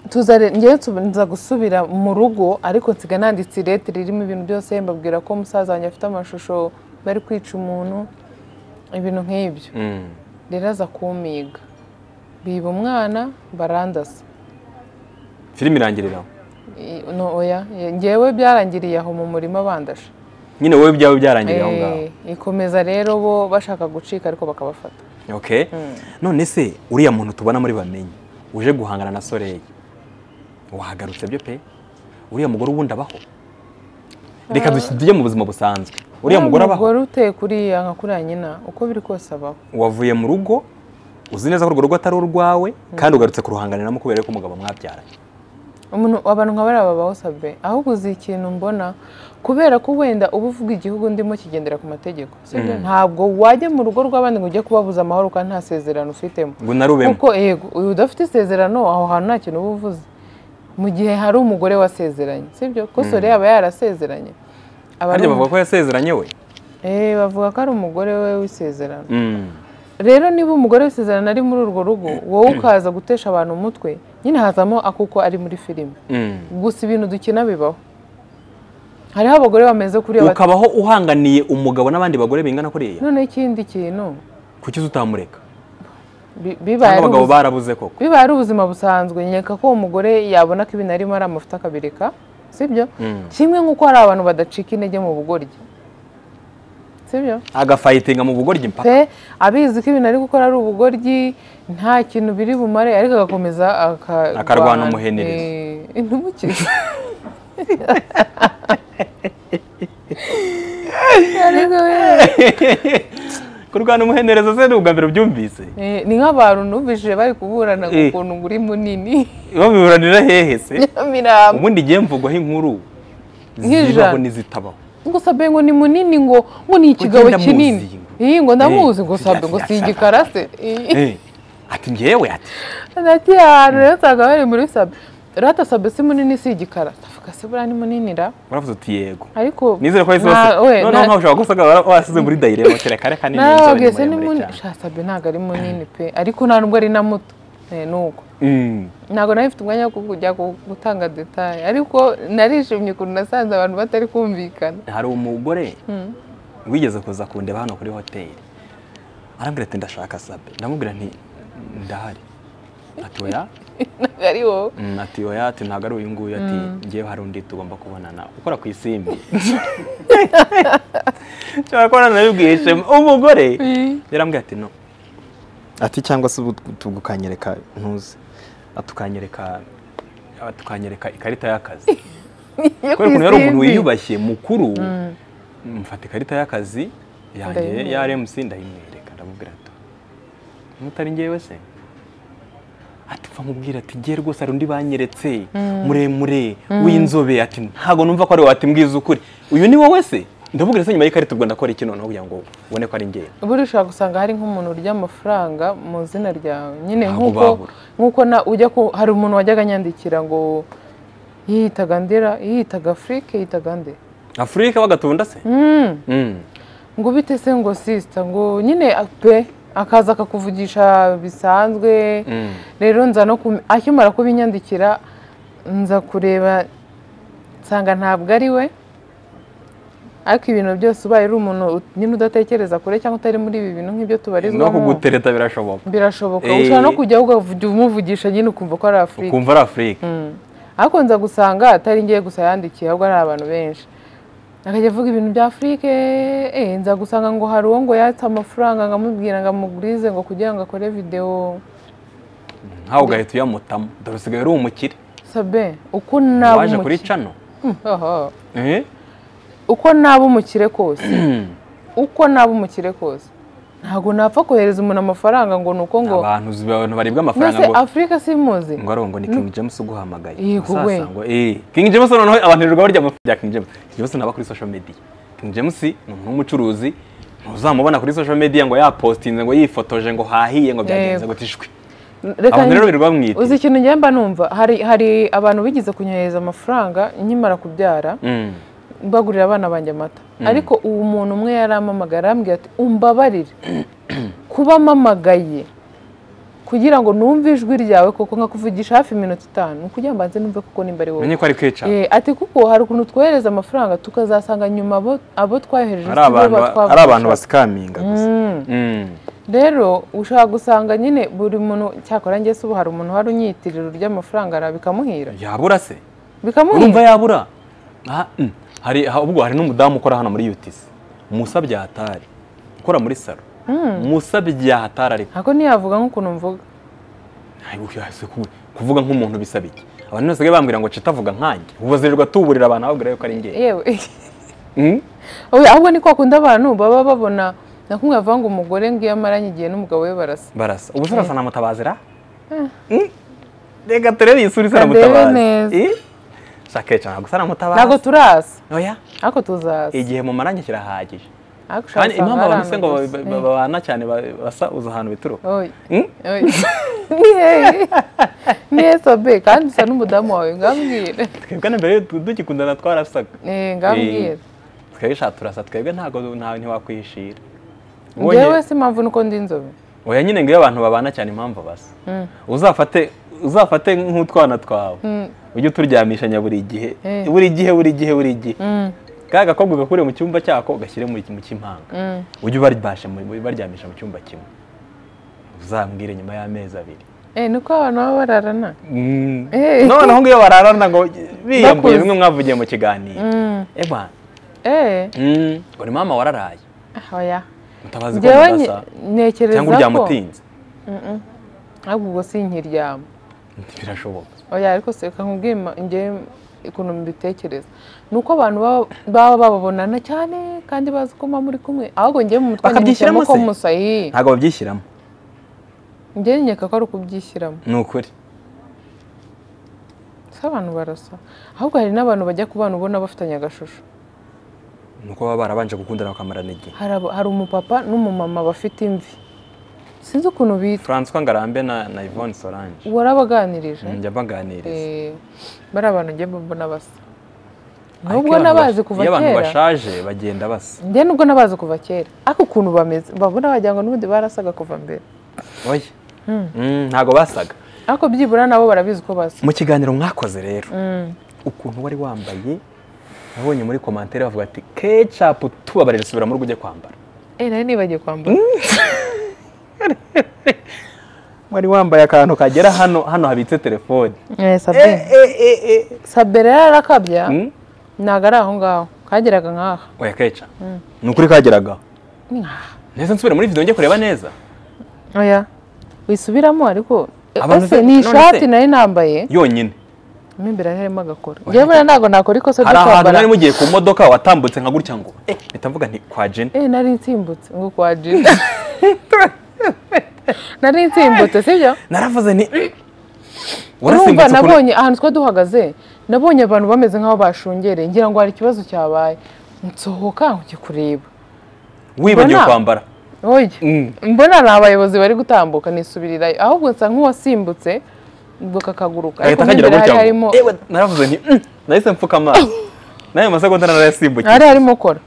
Speaker 2: tuza re- njyewe tuba- nza gusubira mu rugo ariko nsiga nanditse irete ririmo ibintu byose mbabwira ko umusaza wanjye afite amashusho bari kwica umuntu ibintu nk'ibyo
Speaker 1: Mm.
Speaker 2: rero aza kumiga biba umwana barandasa
Speaker 1: filime irangirira aho.
Speaker 2: I- no, oya ye- njyewe byarangiriye aho mu murima bandasha
Speaker 1: nyine wowe byawe byarangiriye aho ngaho
Speaker 2: Eh, ikomeza rero bo bashaka gucika ariko bakabafata
Speaker 1: okay none se uriya muntu tubona muri bamenye uje guhangana na soreyi wahagarutse byo pe uriya mugore ubundi abaho reka dusi- tujye mu buzima busanzwe uriya mugore abaho
Speaker 2: umugore uteye kuriya nka kuriya nyina uko biri kose abaho
Speaker 1: wavuye mu rugo uzi neza ko urwo rugo atari urwawe kandi ugarutse kuruhanganiramo kubera yuko umugabo mwabyaranye
Speaker 2: umuntu abantu nka bariya babaho sabe ahubwo uzi ikintu mbona kubera ko wenda uba uvuga igihugu ndimo kigendera ku mategeko sibyo ntabwo wajya mu rugo rw'abandi ngo ujye kubabuza amahoro kandi nta sezerano ufitemo
Speaker 1: ngo unarubemo
Speaker 2: kuko yego uyu udafite isezerano aho hantu nta kintu uba uvuze mu gihe hari umugore wasezeranye sibyo ko sore yaba yarasezeranye aba ari
Speaker 1: harya
Speaker 2: umu-
Speaker 1: bavuga ko yasezeranye we
Speaker 2: Eh, bavuga ko ari umugore we w'isezerano
Speaker 1: Mm.
Speaker 2: rero niba umugore w'isezerano ari muri urwo rugo wowe ukaza gutesha abantu umutwe nyine hazamo akuko ari muri filime
Speaker 1: Mm.
Speaker 2: gusa ibintu dukina bibaho hariho abagore bameze kuriya bati
Speaker 1: ukabaho uhanganiye umugabo n'abandi bagore bingana kuriya
Speaker 2: none ikindi kintu
Speaker 1: kuki utamureka
Speaker 2: bi- bibaye
Speaker 1: cyangwa
Speaker 2: ari
Speaker 1: abagabo
Speaker 2: ubuzima-
Speaker 1: barabuze koko
Speaker 2: bibaye ari ubuzima busanzwe nyereka ko uwo mugore yabona ko ibintu arimo ari amafuta akabireka sibyo
Speaker 1: Mm.
Speaker 2: kimwe nk'uko hari abantu badacika intege mu bugoryi sibyo
Speaker 1: agafayitinga mu bugoryi mpaka
Speaker 2: pe abizi ko ibintu ari gukora ari ubugoryi nta kintu biri bumare ariko agakomeza aka-
Speaker 1: Akarwana umuhenerizo.
Speaker 2: Eh, ntumukize ariko we
Speaker 1: kurwana umuhenderezo se ni ubwa mbere ubyumvise
Speaker 2: Eh, ni nk'abantu numvishije bari kuburana ngo
Speaker 1: Eh.
Speaker 2: ukuntu ngo uri munini
Speaker 1: babiburanira hehe se
Speaker 2: miramba
Speaker 1: ubundi igihe mvugwaho inkuru
Speaker 2: Nk'ijana.
Speaker 1: zibaho n'izitabaho
Speaker 2: ngo sabe ngo ni munini ngo ngo ni ikigabo
Speaker 1: ndamuzi
Speaker 2: kinini
Speaker 1: ngo.
Speaker 2: iyi ngo ndamuzi
Speaker 1: Eh,
Speaker 2: ngo sabe ngo si
Speaker 1: yashaka.
Speaker 2: igikarase Eh,
Speaker 1: Eh, ati ngewe ati
Speaker 2: hagati y'ahantu rero usanga bari muri sabe rero ata sabe si munini si igikara ndavuga se buriya ni munini ra
Speaker 1: uravuze uti yego
Speaker 2: ariko
Speaker 1: nizere ko wahise
Speaker 2: nta- we,
Speaker 1: wase noneho
Speaker 2: nta-
Speaker 1: nkaho ushobora gusanga wasize muri dayiremo kereka reka ni
Speaker 2: nawe
Speaker 1: inzobe
Speaker 2: wabwiye se ni
Speaker 1: ni muremure
Speaker 2: munini
Speaker 1: cyane
Speaker 2: sha sabe ntabwo ari munini pe ariko nta nubwo ari na muto Eh, ni uko
Speaker 1: Mm.
Speaker 2: ntabwo nari mfite umwanya wo kujya gu- gutanga detaye ariko narishimye ukuntu nasanze abantu batari kumvikana
Speaker 1: hari umugore wigeze kuza kundeba hano kuri hoteli arambwira ati ndashaka sabe ndamubwira nti ndahari ati oya
Speaker 2: ntabwo ari wowe
Speaker 1: Mm, ati oya ati ntabwo ari uyu nguyu ati ngewe hari undi tugomba kubonana ukora ku isimbi nshobora kubona nabibwiye ishema umugore yarambwiye ati no ati cyangwa se ubu tugukanyereka ntuzi atukanyereka tukanyereka ikarita y'akazi
Speaker 2: yo
Speaker 1: kubera ukuntu yari umuntu
Speaker 2: isimbi.
Speaker 1: wiyubashye mukuru mfata ikarita y'akazi yanjye ya
Speaker 2: Ndayimwereka.
Speaker 1: RMC ndayimwereka ndamubwira ati mutari ngewe se ati pfa mubwira ati ngewe rwose hari undi banyeretse muremure w'inzobe ati ntabwo numva ko ari wowe ati mbwiza ukuri uyu ni wowe se ndamubwira se nyuma y'ikarita ubwo ndakora iki noneho kugira ngo ubone ko ari ngewe
Speaker 2: buriya ushobora gusanga hari nk'umuntu urya amafaranga mu izina ryawe nyine
Speaker 1: Ntabwo
Speaker 2: nk'uko
Speaker 1: babura.
Speaker 2: nk'uko na- ujya ku hari umuntu wajyaga anyandikira ngo yiyitaga ndera yiyitaga afurike yiyitaga nde
Speaker 1: afurika bagatunda se
Speaker 2: Mm,
Speaker 1: Mm.
Speaker 2: ngo bite se ngo sisita ngo nyine pe akaza akakuvugisha bisanzwe
Speaker 1: Mm.
Speaker 2: rero nza no kum- akimara kubinyandikira nza kureba nsanga ntabwo ari we ariko ibintu byose ubaye uri umuntu ut- nyine udatekereza kure cyangwa utari muri ibi bintu nk'ibyo
Speaker 1: no
Speaker 2: tubarizwamo
Speaker 1: kugutereta birashoboka
Speaker 2: birashoboka
Speaker 1: Eh.
Speaker 2: ushobora no kujya ugavuga- umuvugisha nyine ukumva ko ari afurika
Speaker 1: ukumva ari afurika
Speaker 2: ariko nza gusanga atari ngiye gusa yandikiye ahubwo ari abantu benshi akajya avuga ibintu bya afurike eh, nza gusanga ngo hari uwo ngo yatse amafaranga nkamubwira ngo amugurize ngo kugira ngo akore videwo
Speaker 1: nkawe ugahita uyamutamo dore usigaye uri umukire
Speaker 2: sabe uko naba
Speaker 1: waje kuri
Speaker 2: umukire
Speaker 1: cano
Speaker 2: Oho.
Speaker 1: Eh?
Speaker 2: uko naba umukire kose uko naba umukire kose ntabwo napfa kohereza umuntu amafaranga ngo ni uko ngo
Speaker 1: abantu z- abantu baribwa amafaranga
Speaker 2: mwese
Speaker 1: ngo
Speaker 2: afurika simuzi
Speaker 1: ngo ariho ngo ni King James uguhamagaye
Speaker 2: Yego
Speaker 1: Sasa
Speaker 2: we.
Speaker 1: ngo eh King James noneho abantu birirwa barya amafaranga ya King James King James ntaba kuri social media King James ni umuntu w'umucuruzi ntuzamubona kuri social media ngo yapostinze ngo yifotoje ngo hahiye ngo byagenze
Speaker 2: Yego.
Speaker 1: gute ishwi
Speaker 2: reka
Speaker 1: abantu rero
Speaker 2: nyi-
Speaker 1: birirwa bamwita
Speaker 2: uzi ikintu njyewe mba numva hari hari abantu bigeze kunyohereza amafaranga nkimara kubyara
Speaker 1: Mm.
Speaker 2: mbagurira abana banjye amata ariko uwo muntu umwe yarampamagara arambwira ati umbabarire kuba mpamagaye kugira ngo numve ijwi ryawe kuko nkakuvugisha hafi iminota itanu ni ukugira ngo mbanze numve kuko nimba ari wowe
Speaker 1: menye ko ari kwica
Speaker 2: Eh, ati kuko hari ukuntu twohereza amafaranga tukazasanga nyuma abo, abo twohereje
Speaker 1: ari
Speaker 2: si bo
Speaker 1: abantu ba- ari
Speaker 2: batwavugije.
Speaker 1: abantu basikaminga gusa Mm.
Speaker 2: rero ushobora gusanga nyine buri muntu cyakora njye se ubu hari umuntu wari unyitirira urya amafaranga ara bikamuhira
Speaker 1: yabura se urumva
Speaker 2: bikamuhira
Speaker 1: yabura Ah, mm. hari ha- ubwo hari n'umudamu ukora hano muri UTC Musa Byahatari ukora muri salo Musa Byahatari ariko
Speaker 2: ntabwo ntiyavuga nk'ukuntu mvuga
Speaker 1: Ay, uyu yahise ku- kuvuga nk'umuntu bisaba iki abantu bose bambwira ngo citavuga nkanjye ubu zirirwa tuburira abantu ababwira yuko ari njye
Speaker 2: yewe
Speaker 1: Mm?
Speaker 2: Oya, ahubwo ni kwa kundi abantu baba babona nakumwe bavuga ngo umugore ngo iyo amaranye igihe n'umugabo we barasa
Speaker 1: barasa ubu se urasa na mutabazira Mm? reka turebe iyi sura isa na
Speaker 2: Ndebe
Speaker 1: mutabazi
Speaker 2: neza.
Speaker 1: Eh? shaka cyane gusa na
Speaker 2: ntabwo
Speaker 1: mutabazi
Speaker 2: turasa
Speaker 1: oya
Speaker 2: ariko tuzaza
Speaker 1: igihe mu marangi kirahagije
Speaker 2: ariko ushaka
Speaker 1: kandi impamvu
Speaker 2: usanga
Speaker 1: abantu
Speaker 2: hari
Speaker 1: se ngo
Speaker 2: ahantu
Speaker 1: ba-
Speaker 2: gusa.
Speaker 1: ba- babana cyane ba- basa uza ahantu bituruka
Speaker 2: Oya.
Speaker 1: Mm?
Speaker 2: Oya. ni hehe ni hehe sobe kandi usa n'umudamu wawe ngambwire
Speaker 1: twebwe na mbere tu- dugikundana twarasaga
Speaker 2: Eh, ngambwire
Speaker 1: twebwe sha turasa twebwe ntabwo ntawe ntiwakwihishira
Speaker 2: njyewe si impamvu nuko ndi inzobe
Speaker 1: oya nyine ngo iyo abantu babana cyane impamvu basa
Speaker 2: Mm.
Speaker 1: uzafate uzafate nk'utwana twawe
Speaker 2: Mm.
Speaker 1: ujye uturyamishanya buri gihe
Speaker 2: Eh.
Speaker 1: buri gihe buri gihe buri gihe
Speaker 2: Mm.
Speaker 1: ka gakobwa gakure mu cyumba cyako gashyire mu mu cy'impanga
Speaker 2: Mm.
Speaker 1: ujye ubarbashe mu- ubaryamisha mu cyumba kimwe uzambwire nyuma y'amezi abiri
Speaker 2: Eh, nuko abantu baba bararana
Speaker 1: Mm.
Speaker 2: Eh.
Speaker 1: noneho ngo iyo bararana ngo biyambuye
Speaker 2: Bakuze.
Speaker 1: bimwe mwavugiye mu kiganiro
Speaker 2: Mm.
Speaker 1: eba
Speaker 2: Eh,
Speaker 1: Mm, ngo ni mama wararaye
Speaker 2: oya
Speaker 1: mutabazi ko
Speaker 2: njyewe
Speaker 1: mudasa
Speaker 2: nye- ntekereza
Speaker 1: cyangwa uryamutinze
Speaker 2: Mm-mm. ahubwo ubwo si inkiryamo
Speaker 1: birashoboka
Speaker 2: oya ariko se reka nkubwire ma- njyewe ukuntu mbitekereza ni uko abantu baba- baba bababonana cyane kandi bazi ko mama muri kumwe ahubwo njyewe mu mutwe
Speaker 1: Bakabyishyiramo
Speaker 2: nibishyiramo ko
Speaker 1: se?
Speaker 2: musayi
Speaker 1: ntabwo babyishyiramo
Speaker 2: njyewe nkeka ko ari ukubyishyiramo
Speaker 1: ni ukuri
Speaker 2: si abantu barasa ahubwo hari n'abantu bajya ku bana ubona bafitanye agashusho
Speaker 1: ni uko baba barabanje gukundana bakamarana igihe
Speaker 2: hari abo- hari umupapa n'umumama bafite imvi sinzi ukuntu bitwa
Speaker 1: francois ngarambe na, na yvonne solange
Speaker 2: warabaganirije
Speaker 1: njya mbaganiriza
Speaker 2: Eh, bari abantu njye mbona basa
Speaker 1: Ariko
Speaker 2: nubwo
Speaker 1: iyo abantu
Speaker 2: nabazi
Speaker 1: bash-
Speaker 2: kuva
Speaker 1: iyo abantu
Speaker 2: kera
Speaker 1: bashaje bagenda basa
Speaker 2: njye nubwo nabazi kuva kera ariko ukuntu bameze babona wagira ngo n'ubundi barasaga kuva mbere
Speaker 1: oya Mm, ntabwo basaga
Speaker 2: ariko byibura nabo barabizi ko basa
Speaker 1: mu kiganiro mwakoze rero
Speaker 2: Mm,
Speaker 1: ukuntu wari wambaye nabonye muri komantere bavuga ati ketchup tubabarira subira mu rugo ujye kwambara
Speaker 2: eh nari nibagiye kwambara
Speaker 1: wari wambaye akantu kagera hano hano habitse telefone
Speaker 2: Eh, sabe sabe rero arakabya
Speaker 1: Mm.
Speaker 2: ntabwo ari aho ngaho kageraga nk'aha
Speaker 1: oya keca ni ukuri kageragaho
Speaker 2: Ni nk'aha.
Speaker 1: neza nsubire muri video njye kureba neza
Speaker 2: oya wisubiramo ariko Eh,
Speaker 1: Abantu
Speaker 2: ese
Speaker 1: se-
Speaker 2: ni
Speaker 1: none se-
Speaker 2: ishati nari nambaye
Speaker 1: yonyine
Speaker 2: mo imbere harimo agakora njyewe buriya ntabwo nakora ikosa
Speaker 1: hari
Speaker 2: ryo
Speaker 1: ahantu
Speaker 2: kwambara
Speaker 1: mwari mugiye ku modoka watambutse nka gutya ngo eh mpita mvuga nti kwa jeni
Speaker 2: eh nari nsimbutse ngo kwa jini nari nsimbutse sibyo
Speaker 1: naravuze nti "Mm."
Speaker 2: urumva
Speaker 1: urasimbutse ukuntu
Speaker 2: nabonye ahantu twari duhagaze nabonye abantu bameze nk'aho bashungereye ngira ngo hari ikibazo cyabaye nsohoka nkujya kureba
Speaker 1: wibagiwe
Speaker 2: Mbona-
Speaker 1: kwambara
Speaker 2: oya
Speaker 1: Mm.
Speaker 2: mbona ni abayobozi bari gutambuka nisubirirayo ahubwo nsa nk'uwasimbutse ubwo kakaguruka
Speaker 1: agahita
Speaker 2: ariko mo
Speaker 1: kagira
Speaker 2: imbere hari
Speaker 1: gutya
Speaker 2: harimo
Speaker 1: ngo "Ewe," naravuze nti "Mm." nahise mfuka amaso n'ayo masegonda narayasimbutse
Speaker 2: hari harimo kora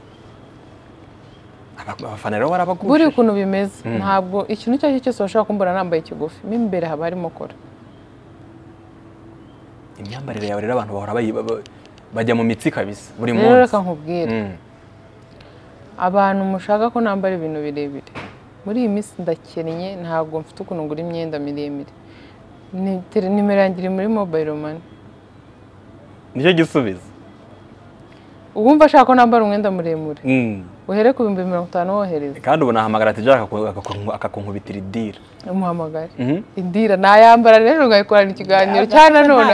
Speaker 1: abafana rero
Speaker 2: buri
Speaker 1: barabagurishije
Speaker 2: ukuntu bimeze ntabwo ikintu icyo ari cyo cyose washobora kumbona nambaye ikigufi mo imbere haba harimo kora
Speaker 1: imyambarire yawe rero abantu bahora bayi- ba- ba- bajya mu mitsi kabisa buri
Speaker 2: rero
Speaker 1: munsi
Speaker 2: reka nkubwire
Speaker 1: Mm.
Speaker 2: abantu mushaka ko nambara ibintu birebire muri iyi minsi ndakennye ntabwo mfite ukuntu ngura imyenda miremire Ni- tere- nimero yanjye iri muri mobayiro mani
Speaker 1: nicyo gisubizo
Speaker 2: uwumva ashaka ko nambara umwenda muremure
Speaker 1: Mm.
Speaker 2: uhere ku bihumbi mirongo itanu wohereza
Speaker 1: kandi ubu nahamagara ati jara akakunkubitira idira
Speaker 2: umuhamagare
Speaker 1: Mhm.
Speaker 2: indira nayambara rero ngayikorana ikiganiro cyane nanone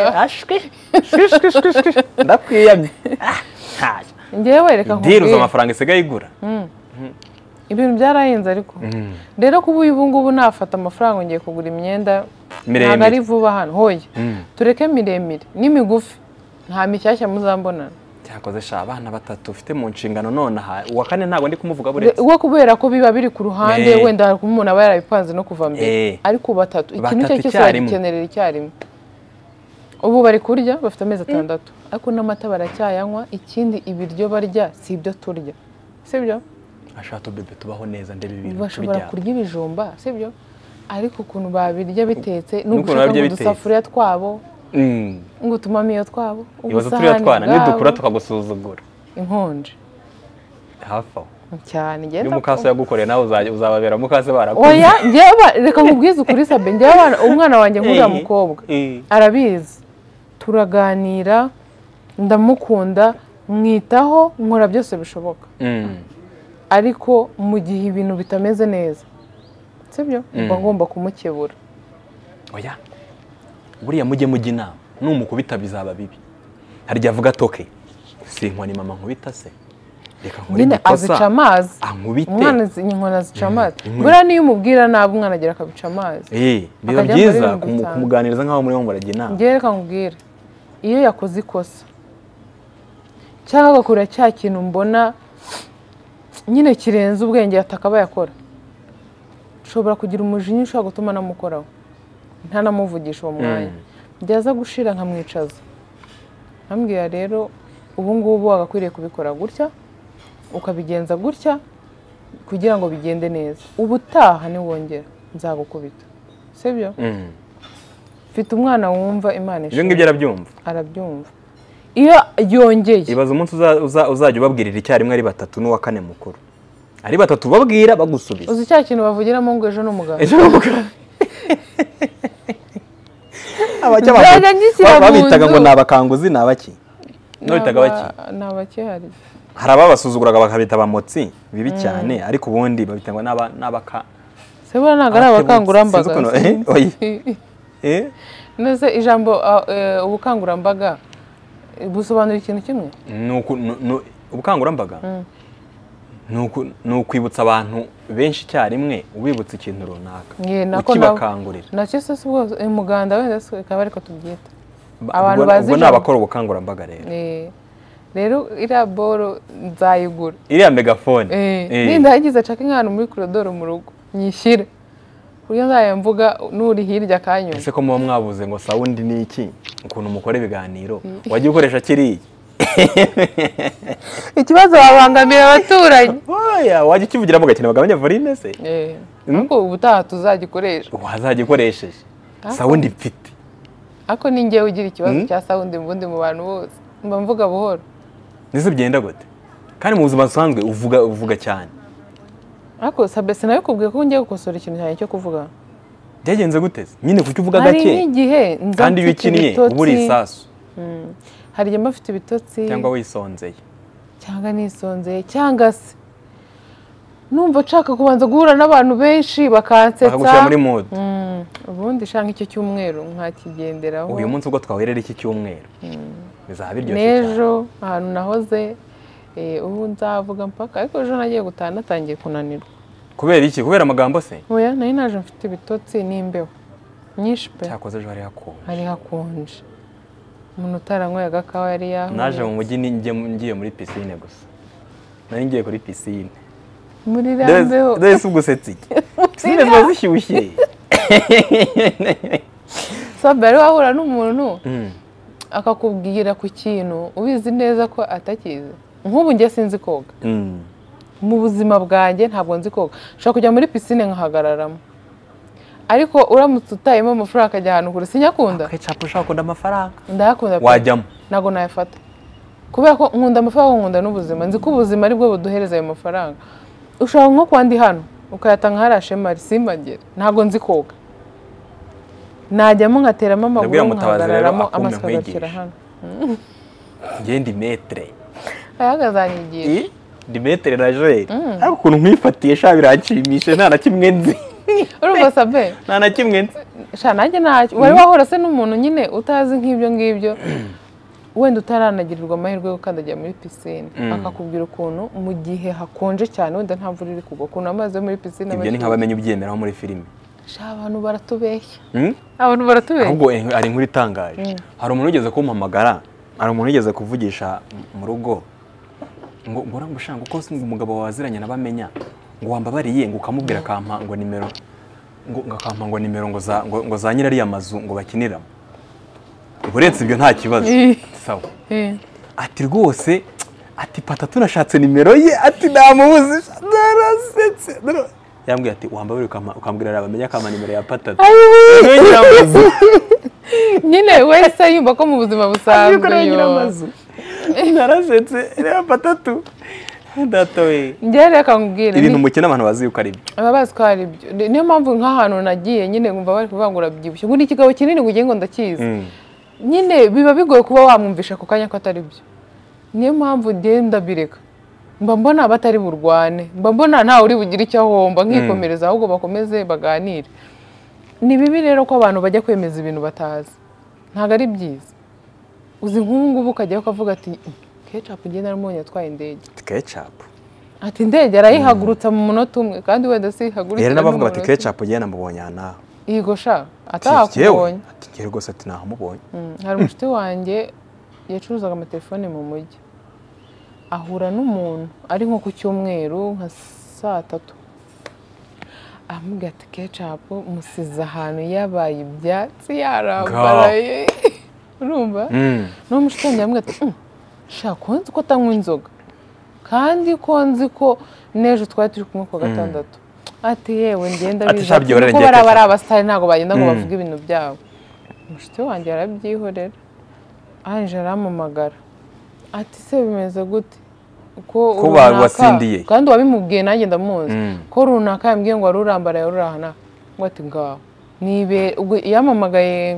Speaker 1: ndakwiyamye Ah, ntayo.
Speaker 2: ngewe reka
Speaker 1: idira uzi
Speaker 2: nkubwire
Speaker 1: amafaranga isigaye igura
Speaker 2: ibintu byarahenze ariko rero kuba ubu ngubu nafata amafaranga ngiye kugura imyenda
Speaker 1: Miremire.
Speaker 2: ntabwo ari vuba hano hoya
Speaker 1: Mm.
Speaker 2: tureke miremire n'imigufi nta mishyashya muzambonana
Speaker 1: cyakoze sha abana batatu ufite mu nshingano none aha uwa kane ntabwo ndi kumuvuga
Speaker 2: Re-
Speaker 1: buretse
Speaker 2: uwo kubera ko biba biri ku ruhande
Speaker 1: Eh.
Speaker 2: wenda hari umuntu aba yarabipanze no kuva
Speaker 1: Eh.
Speaker 2: mbere ariko batatu ikintu icyo
Speaker 1: Batatu
Speaker 2: ari cyo cyose
Speaker 1: icyarimwe.
Speaker 2: bagikenerera icyarimwe ubu bari kurya bafite amezi atandatu ariko n'amata baracyayanywa ikindi ibiryo barya si ibyo turya sibyo
Speaker 1: ashato bebe tubaho neza ndebe ibintu
Speaker 2: bashobora
Speaker 1: tubijyana.
Speaker 2: kurya ibijumba sibyo ariko ukuntu babirya bitetse
Speaker 1: n'ukuntu
Speaker 2: n'uko ushaka
Speaker 1: babirya
Speaker 2: ngo
Speaker 1: bitetse.
Speaker 2: udusafuriya twabo
Speaker 1: Mm.
Speaker 2: ngo utumamiyo twabo
Speaker 1: ibibazo turiya
Speaker 2: ubusahani
Speaker 1: twana nidukura
Speaker 2: bwabo
Speaker 1: tukagusuzugura
Speaker 2: inkonje
Speaker 1: hafi aho
Speaker 2: cyane
Speaker 1: iyo
Speaker 2: ngenda
Speaker 1: mukase yagukoreye nawe uzajya- uzababera mukase barakuze
Speaker 2: oya njyewe aba- reka nkubwize ukuri sabe njyewe abana- umwana wanjye nkuriya
Speaker 1: Eh,
Speaker 2: mukobwa
Speaker 1: eh.
Speaker 2: arabizi turaganira ndamukunda mwitaho nkora byose bishoboka
Speaker 1: Mm.
Speaker 2: ariko mu gihe ibintu bitameze neza sibyo mba ngomba kumukebura
Speaker 1: oya buriya mujye mujya inama numukubita bizaba bibi harya avuga toke sinkoni mama nkubita se reka nkore
Speaker 2: nyine azica
Speaker 1: igikosa
Speaker 2: amazi
Speaker 1: ankubite
Speaker 2: umwana zi- inkoni azica amazi
Speaker 1: inkoni.
Speaker 2: buriya niyo umubwira nabi umwana agera akabica amazi
Speaker 1: Eh, biba
Speaker 2: akajya muri
Speaker 1: byiza
Speaker 2: mirongo
Speaker 1: kumu-
Speaker 2: itanu.
Speaker 1: kumuganiriza nk'aho muri bo murajya inama
Speaker 2: njyewe reka nkubwire iyo yakoze ikosa cyangwa agakora cya kintu mbona nyine kirenze ubwenge atakaba yakora nshobora kugira umujinya ushobora gutuma anamukoraho ntanamuvugisha uwo mwanya byaza gushira nkamwicaza nkambwira rero ubu ngubu wagakwiriye kubikora gutya ukabigenza gutya kugira ngo bigende neza ubutaha niwongera nzagukubita sibyo
Speaker 1: Mm.
Speaker 2: mfite umwana wumva imana
Speaker 1: ibyo
Speaker 2: ishimwe
Speaker 1: ngibyo arabyumva
Speaker 2: arabyumva iyo yongeye
Speaker 1: ibaza umunsi uza- uza- uzajya ubabwirira icyarimwe ari batatu n'uwa kane mukuru ari batatu babwira bagusubiza
Speaker 2: uzi cya kintu bavugiramo ngo ejo n'umuganga
Speaker 1: ejo bavuga- Abajya bavuga-
Speaker 2: Byajya ngishyira
Speaker 1: ba-
Speaker 2: mu
Speaker 1: babitaga
Speaker 2: nzu.
Speaker 1: ngo ni abakanguzi ni abaki nabitaga baki
Speaker 2: ni abakihari
Speaker 1: hari ababasuzuguraga bakabita abamotsi bibi cyane ariko ubundi babita ngo n'aba- n'abaka
Speaker 2: se buriya ntabwo ari
Speaker 1: Abakebutsi,
Speaker 2: abakangurambaga
Speaker 1: sinzi ukuntu- eh, oya. eh
Speaker 2: nese ijambo ah, eh, ubukangurambaga eh, busobanura ikintu kimwe
Speaker 1: ni uku- nu- nu- ubukangurambaga ni uku- ni ukwibutsa abantu benshi icyarimwe ubibutsa ikintu runaka
Speaker 2: Nge, nako nabo-
Speaker 1: ukibakangurira
Speaker 2: nacyo se si ubwo eh, muganda wenda se ikaba ariko tubyita
Speaker 1: Ba-
Speaker 2: Abantu
Speaker 1: ubwo-
Speaker 2: bazi
Speaker 1: ubwo ni
Speaker 2: ijambo.
Speaker 1: abakora ubukangurambaga rero
Speaker 2: Eh, rero iriya boro nzayigura
Speaker 1: iriya megafone
Speaker 2: Eh,
Speaker 1: eh,
Speaker 2: ninda yagize acake nk'ahantu muri korodoro mu rugo nyishyire kuburyo nzayamvuga n'uri hirya akanyuma
Speaker 1: ese ko muba mwabuze ngo sawundi ni iki ukuntu mukora ibiganiro wajya ukoresha kiriya
Speaker 2: ikibazo babangamira abaturanyi
Speaker 1: oya wajya ukivugiramo ugakenera bagabanya volume se
Speaker 2: ariko ubutaha tuzagikoresha
Speaker 1: wazajya ukoresheje
Speaker 2: Ariko-
Speaker 1: sawundi mfite
Speaker 2: ariko ni njyewe ugira ikibazo
Speaker 1: Mm.
Speaker 2: cya sawundi mbundi mu bantu bose mba mvuga buhoro
Speaker 1: nizo byenda gute kandi mu buzima busanzwe uvuga uvuga cyane
Speaker 2: ariko sabe sinabikubwiye ko ngiye gukosora ikintu cyanjye cyo kuvuga
Speaker 1: byagenze gute se? nyine kuki uvuga
Speaker 2: hari
Speaker 1: gake
Speaker 2: n'igihe nza
Speaker 1: kandi iyo
Speaker 2: mfite
Speaker 1: ukinnye
Speaker 2: ibitotsi,
Speaker 1: uba uri isasu
Speaker 2: mm, hari igihe mba mfite ibitotsi
Speaker 1: cyangwa wisonzeye
Speaker 2: cyangwa nisonzeye cyangwa se numva nshaka kubanza guhura n'abantu benshi bakansetsa
Speaker 1: bakagushyira muri mood
Speaker 2: Mm, ubundi shanga icyo cyumweru nkakigenderaho
Speaker 1: uyu munsi ubwo twaherera iki cyumweru bizaba biryoshye cyane
Speaker 2: n'ejo ahantu nahoze eh, ubu nzavuga mpaka ariko ejo nagiye gutaha natangiye kunanirwa
Speaker 1: kubera iki kubera amagambo se
Speaker 2: oya nari naje mfite ibitotsi n'imbeho nyinshi pe
Speaker 1: cyakoze ejo hari hakonje
Speaker 2: hari hakonje umuntu utaranyweye agakawa yari yahuye
Speaker 1: naje mu mujyi ni- njye- ngiye muri pisine gusa nari ngiye kuri pisine
Speaker 2: muri
Speaker 1: Dore-
Speaker 2: rambeho
Speaker 1: dore si ugusetsa iki pisine ziba zishyushye
Speaker 2: sabe yari wahura n'umuntu
Speaker 1: Mm.
Speaker 2: akakubwira ku kintu ubizi neza ko atakizi nk'ubu njye sinzi koga
Speaker 1: Mm.
Speaker 2: mu buzima bwanjye ntabwo nzi koga ushobora kujya muri pisine nkahagararamo ariko uramutse utayemo amafaranga akajya ahantu kure sinyakunda
Speaker 1: Ketchup ushaka kuda amafaranga
Speaker 2: ndayakunda pe.
Speaker 1: wajyamo
Speaker 2: ntabwo nayafata kubera ko nkunda amafaranga nkunda n'ubuzima nzi ko ubuzima ari bwo buduhereza ayo mafaranga ushobora nko kwandi hano ukayatanga hari ashemari simbagire ntabwo nzi koga najyamo nkateramo amaguru
Speaker 1: Ndabwira Mutabazi rero
Speaker 2: nkahagararamo
Speaker 1: akume
Speaker 2: amaso agakira
Speaker 1: nkwigishe.
Speaker 2: hano
Speaker 1: ngende metre
Speaker 2: ayaga azanyigisha
Speaker 1: ni metere na joel ariko ukuntu nkwifatiye sha biranshimishe nta na kimwe nzi
Speaker 2: urumva sabe
Speaker 1: nta na kimwe nzi
Speaker 2: sha nanjye ntacyo wari wahora se n'umuntu nyine utazi nk'ibyo ngibyo wenda utaranagirirwa amahirwe yo gukandagira muri pisine
Speaker 1: Mm.
Speaker 2: akakubwira ukuntu mu gihe hakonje cyane wenda nta mvura iri kugwa ukuntu amazi yo muri pisine
Speaker 1: ibyo ni nk'abamenya ubyemeraho muri filime
Speaker 2: Sha, abantu baratubeshya
Speaker 1: Hmm?
Speaker 2: abantu baratubeshya
Speaker 1: ahubwo eh, hari inkuru itangaje hari umuntu wigeze kumpamagara hari umuntu wigeze kuvugisha mu rugo ngo mbona ngo ushanga uko ngo umugabo waziranye nabamenya ngo wambabariye ngo ukamubwira akampa ngo nimero ngo ngo akampa ngo nimero ngo za ngo, ngo za nyirariya mazu ngo bakiniramo uretse ibyo nta kibazo
Speaker 2: Ih.
Speaker 1: sawa
Speaker 2: Eh.
Speaker 1: ati rwose ati pata tunashatse nimero ye ati ntamubuzi narasetse nara-" yambwiye ati wambabare ukampa- ukambwira arabamenya akampa nimero ya patatu nyiramazu
Speaker 2: nyine wese yumva ko mu buzima busanzwe
Speaker 1: Byukuri
Speaker 2: yo
Speaker 1: nyiramazu narasetse ya patatu data we
Speaker 2: njyewe reka nkubwire
Speaker 1: ibintu mukina abantu bazi yuko ari byo
Speaker 2: baba bazi ko hari ibyo Ni- niyo mpamvu nk'ahantu nagiye nyine nkumva bari kuvuga ngo urabyibushye ngo ni ikigabo kinini ngo ugiye ngo ndakizi nyine biba bigoye kuba wamwumvisha ako kanya ko atari byo niyo mpamvu ngenda bireka mba mbona batari burwane mba mbona ntawe uri bugire icyo ahomba nkikomereza ahubwo bakomeze baganire ni bibi rero ko abantu bajya kwemeza ibintu batazi ntabwo ari byiza uzi nk'ubu ngubu ukajyaho ukavuga ati kecapu ngenda naramubonye atwaye indege
Speaker 1: kecapu
Speaker 2: ati indege arayihagurutsa mu munota umwe kandi wenda si ihagurutsa
Speaker 1: rero n'abavuga bati kecapu ngewe namubonye aha naha
Speaker 2: yego sha
Speaker 1: yewe
Speaker 2: atahakubonye
Speaker 1: ati ngewe rwose ati nahamubonye
Speaker 2: Mm, hari umushuti wanjye yacuruzaga amatelefone mu mujyi ahura n'umuntu ari nko ku cyumweru nka saa tatu aramubwira ati kecapu musize ahantu yabaye ibyatsi yarambaraye urumva
Speaker 1: Mm.
Speaker 2: n'uwo mushuti wanjye aramubwira ati "Mm, sha ko nzi ko atanywa inzoga kandi ko nzi ko n'ejo twari turi kumwe ku wa gatandatu ati yewe ngenda
Speaker 1: Ati,
Speaker 2: biza
Speaker 1: sha,
Speaker 2: ati,
Speaker 1: byihorere
Speaker 2: "Nuko
Speaker 1: ngiye
Speaker 2: bariya bari
Speaker 1: Ketchup."
Speaker 2: abasitari ntabwo bagenda ngo
Speaker 1: Mm.
Speaker 2: bavuge ibintu byabo umushuti wanjye yarabyihorera ange arampamagara ati se bimeze gute ko runaka-
Speaker 1: watsindiye.
Speaker 2: kandi wabimubwiye nanjye ndamuzi
Speaker 1: Mm.
Speaker 2: ko runaka yambwiye ngo wari urambaraye urahana ngo ati ngaho nibe ubwo yampamagaye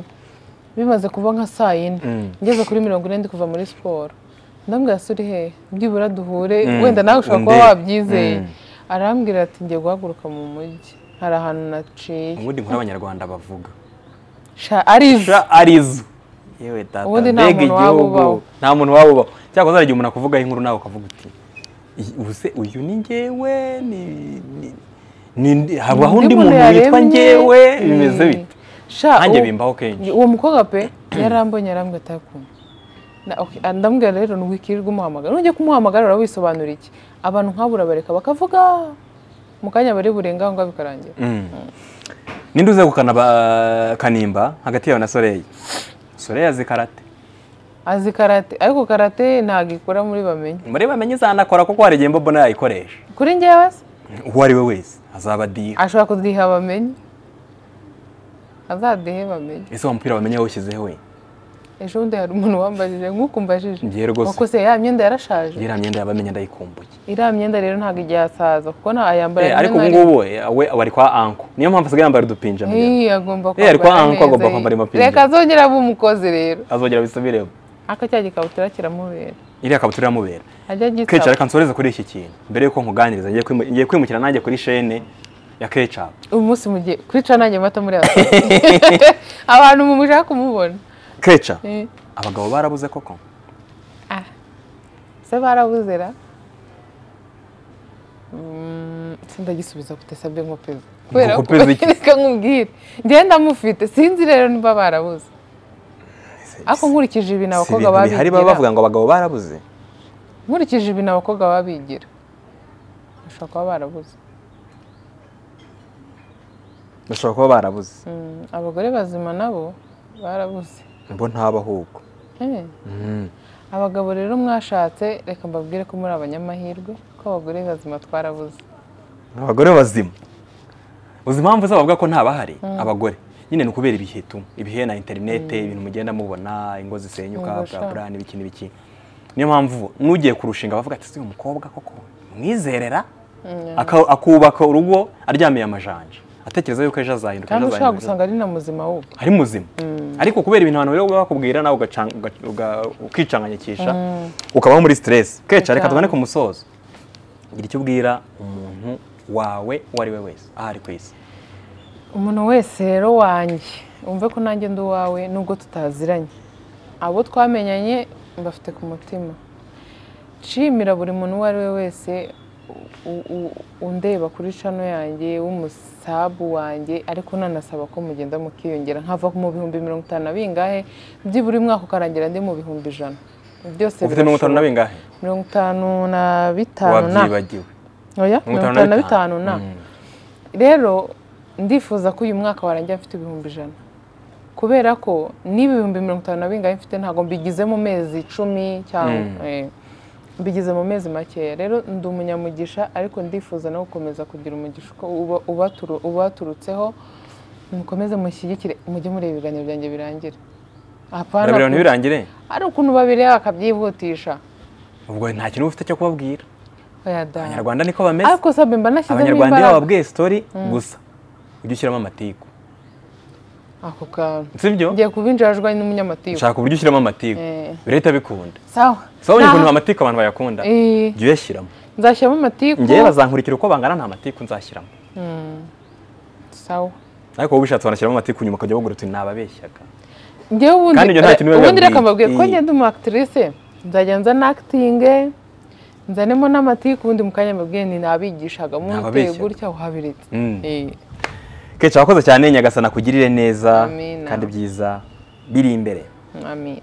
Speaker 2: bimaze kuba nka saa yine
Speaker 1: Mm.
Speaker 2: ngeze kuri mirongo ine ndi kuva muri siporo ndambwira se uri he byibura duhure
Speaker 1: Mm.
Speaker 2: wenda nawe ushobora kuba
Speaker 1: Undebe.
Speaker 2: wabyizeye
Speaker 1: Mm.
Speaker 2: arambwira ati ngiye guhaguruka mu mujyi hari ahantu naciye
Speaker 1: ubundi nkuru abanyarwanda bavuga
Speaker 2: Sha- arizo
Speaker 1: sha arizo yewe tata
Speaker 2: Ubundi nta
Speaker 1: mbega
Speaker 2: muntu waba
Speaker 1: igihugu
Speaker 2: ubaho.
Speaker 1: nta muntu waba ubaho cyangwa uzajya igihe umuntu akuvugaho inkuru nawe ukavuga uti "Iyi- ubuse uyu ni ngewe ni ni- ni- ni- habaho undi muntu witwa
Speaker 2: yaremye.
Speaker 1: ngewe bimeze
Speaker 2: Mm.
Speaker 1: bite
Speaker 2: Sha,
Speaker 1: nanjye
Speaker 2: uwo-
Speaker 1: bimbaho kenshi
Speaker 2: uwo mukobwa pe yarambonye arambwira ati "Akunda." Na- okay, ah, ndamubwira rero ntiwikirirwe umuhamagara nujya kumuhamagara urabisobanura iki abantu nk'abo urabareka bakavuga mu kanya bari burenga aho ngaho bikarangira
Speaker 1: Mm. ninde uze gukana ba- kanimba hagati yawe na soreyi soreyi azi karate
Speaker 2: azi karate ariko karate ntabwo ikora muri bamenye
Speaker 1: muri bamenye izanakora kuko hari igihe mbona yayikoresha
Speaker 2: kuri njyewe se
Speaker 1: uwo ari we wese azaba diha
Speaker 2: ashobora kudiha bamenye azadihe bamenye
Speaker 1: ese wa mupira wamenye yawushyizeho we
Speaker 2: ejo bundi hari umuntu wambajije nk'uko umbajije
Speaker 1: Njye rwose.
Speaker 2: wakose ya myenda yarashaje
Speaker 1: iriya myenda yabamenye ndayikumbuye
Speaker 2: iriya myenda rero ntabwo igihasaza kuko ntayambara
Speaker 1: Eh, ariko ubu ngubu eh, we aba ari kwa anko niyo mpamvu asigaye yambara udupinja mbere.
Speaker 2: Hey, agomba
Speaker 1: Eh, ariko
Speaker 2: kwambara
Speaker 1: aha ko agomba
Speaker 2: neza,
Speaker 1: kwambara
Speaker 2: eh.
Speaker 1: amapingu.
Speaker 2: Reka azongere abe umukozi rero
Speaker 1: azongera abisubiremo
Speaker 2: ariko cya gikabutura kiramubera
Speaker 1: iriya kabutura iramubera
Speaker 2: ajya
Speaker 1: kecapu
Speaker 2: gitsa
Speaker 1: reka nsoreze kuri iki kintu mbere yuko nkuganiriza ngiye kwimu- ngiye kwimukira nanjye kuri shene ya kecapu
Speaker 2: uyu munsi mugiye kwica nanjye mata muri aba abantu mumushaka kumubona
Speaker 1: keca
Speaker 2: Eh,
Speaker 1: abagabo barabuze koko
Speaker 2: ah. se barabuzera Mm, sindagisubiza gute sabye nko peza kubera ko
Speaker 1: Nkopeza iki?
Speaker 2: reka nkubwire njyewe ndamufite sinzi rero niba barabuze ariko nkurikije ibintu
Speaker 1: Si
Speaker 2: abakobwa
Speaker 1: ibintu bihari baba
Speaker 2: babigira
Speaker 1: bavuga ngo abagabo barabuze
Speaker 2: nkurikije ibintu abakobwa baba bigira bashobora kuba barabuze
Speaker 1: bashobora kuba barabuze
Speaker 2: Mm, abagore bazima nabo barabuze
Speaker 1: bo ntaba ahubwo
Speaker 2: Eh, abagabo rero mwashatse reka mbabwire ko muri abanyamahirwe ko abagore bazima twarabuze
Speaker 1: abagore bazima uzi impamvu zabo bavuga ko ntabahari abagore nyine ni ukubera ibihe tu ibihe na interinete ibintu mugenda mubona ingo zisenyuka
Speaker 2: Yego,
Speaker 1: bwa
Speaker 2: sha.
Speaker 1: bura n'ibiki n'ibiki niyo mpamvu n'ugiye kurushinga bavuga ati si uyu mukobwa koko mwizerera Aka- akubaka urugo aryamiye amajanja atekereza yuko ejo azahinduka
Speaker 2: kandi
Speaker 1: ejo
Speaker 2: ushobora
Speaker 1: azahinduka,
Speaker 2: gusanga ari na muzima wubi
Speaker 1: ari muzima ariko kubera ibintu abantu bari bakubwira nawe ugaca- uga- uga- ukicanganyikisha ukabaho muri stress keca reka
Speaker 2: Cyane.
Speaker 1: tubone ku musozo gira icyo ubwira umuntu wawe uwo ari we wese aha ari ku isi
Speaker 2: umuntu wese rero wanjye wumve ko nanjye ndi uwawe nubwo tutaziranye abo twamenyanye mbafite ku mutima nshimira buri muntu uwo ari we wese u- u- undeba kuri cano yanjye w'umusabu wanjye ariko nanasaba ko mugenda mukiyongera nkava mu bihumbi mirongo itanu na bingahe byibura umwaka ukarangira ndi mu bihumbi ijana byose
Speaker 1: ufite mirongo itanu na
Speaker 2: birashoboka.
Speaker 1: bingahe
Speaker 2: mirongo itanu na bitanu na
Speaker 1: wabyibagiwe
Speaker 2: oya
Speaker 1: mirongo
Speaker 2: mirongo itanu na bitanu na
Speaker 1: Mm.
Speaker 2: rero ndifuza ko uyu mwaka warangira mfite ibihumbi ijana kubera ko niba ibihumbi mirongo itanu na bingahe mfite ntabwo mbigize mu mezi icumi cyangwa
Speaker 1: Mm.
Speaker 2: eh, mbigize mu mezi makeya rero ndi umunyamugisha ariko ndifuza no gukomeza kugira umugisha uko uba- ubaturu- ubaturutseho mukomeze mushyigikire mujye mureba ibiganiro byanjye birangire Hapana
Speaker 1: urabireba
Speaker 2: ku-
Speaker 1: ntibirangire
Speaker 2: hari ukuntu babireba bakabyihutisha
Speaker 1: ubwo nta kintu uba ufite cyo kubabwira
Speaker 2: oya da
Speaker 1: abanyarwanda niko bameze
Speaker 2: ariko sabe mba nashyizemo
Speaker 1: abanyarwanda iyo
Speaker 2: imbaraga
Speaker 1: bababwiye sitori gusa ujye ushyiramo amatiku
Speaker 2: ako kantu
Speaker 1: sibyo
Speaker 2: ngiye kuba injajwa n'umunyamatiku
Speaker 1: shaka uburyo ushyiramo amatiku
Speaker 2: Eh.
Speaker 1: leta abikunda
Speaker 2: sawa
Speaker 1: so ubonye ukuntu
Speaker 2: Nta-
Speaker 1: amatiku abantu bayakunda
Speaker 2: Eh,
Speaker 1: jya uyashyiramo
Speaker 2: nzashyiramo amatiku
Speaker 1: ngewe bazankurikira uko bangana nta matiku nzashyiramo
Speaker 2: sawa
Speaker 1: ariko wowe ubishatse wanashyiramo amatiku nyuma ukajya wogura uti nababeshyaga
Speaker 2: ngewe ubundi
Speaker 1: Kandi ibyo nta kintu biba
Speaker 2: ubundi reka
Speaker 1: bibabwiye.
Speaker 2: mbabwiye ko
Speaker 1: Eh.
Speaker 2: ngenda umu actrice nzajya nzana actinge nzanemo n'amatiku ubundi mu kanya mbabwiye ni nabigishaga muteye
Speaker 1: Nababeshyaga.
Speaker 2: gutya uhabiritse
Speaker 1: Mm.
Speaker 2: Eh,
Speaker 1: kenshi abakoze cyane nyagasana kugirire neza
Speaker 2: Amina.
Speaker 1: kandi byiza biri imbere
Speaker 2: amen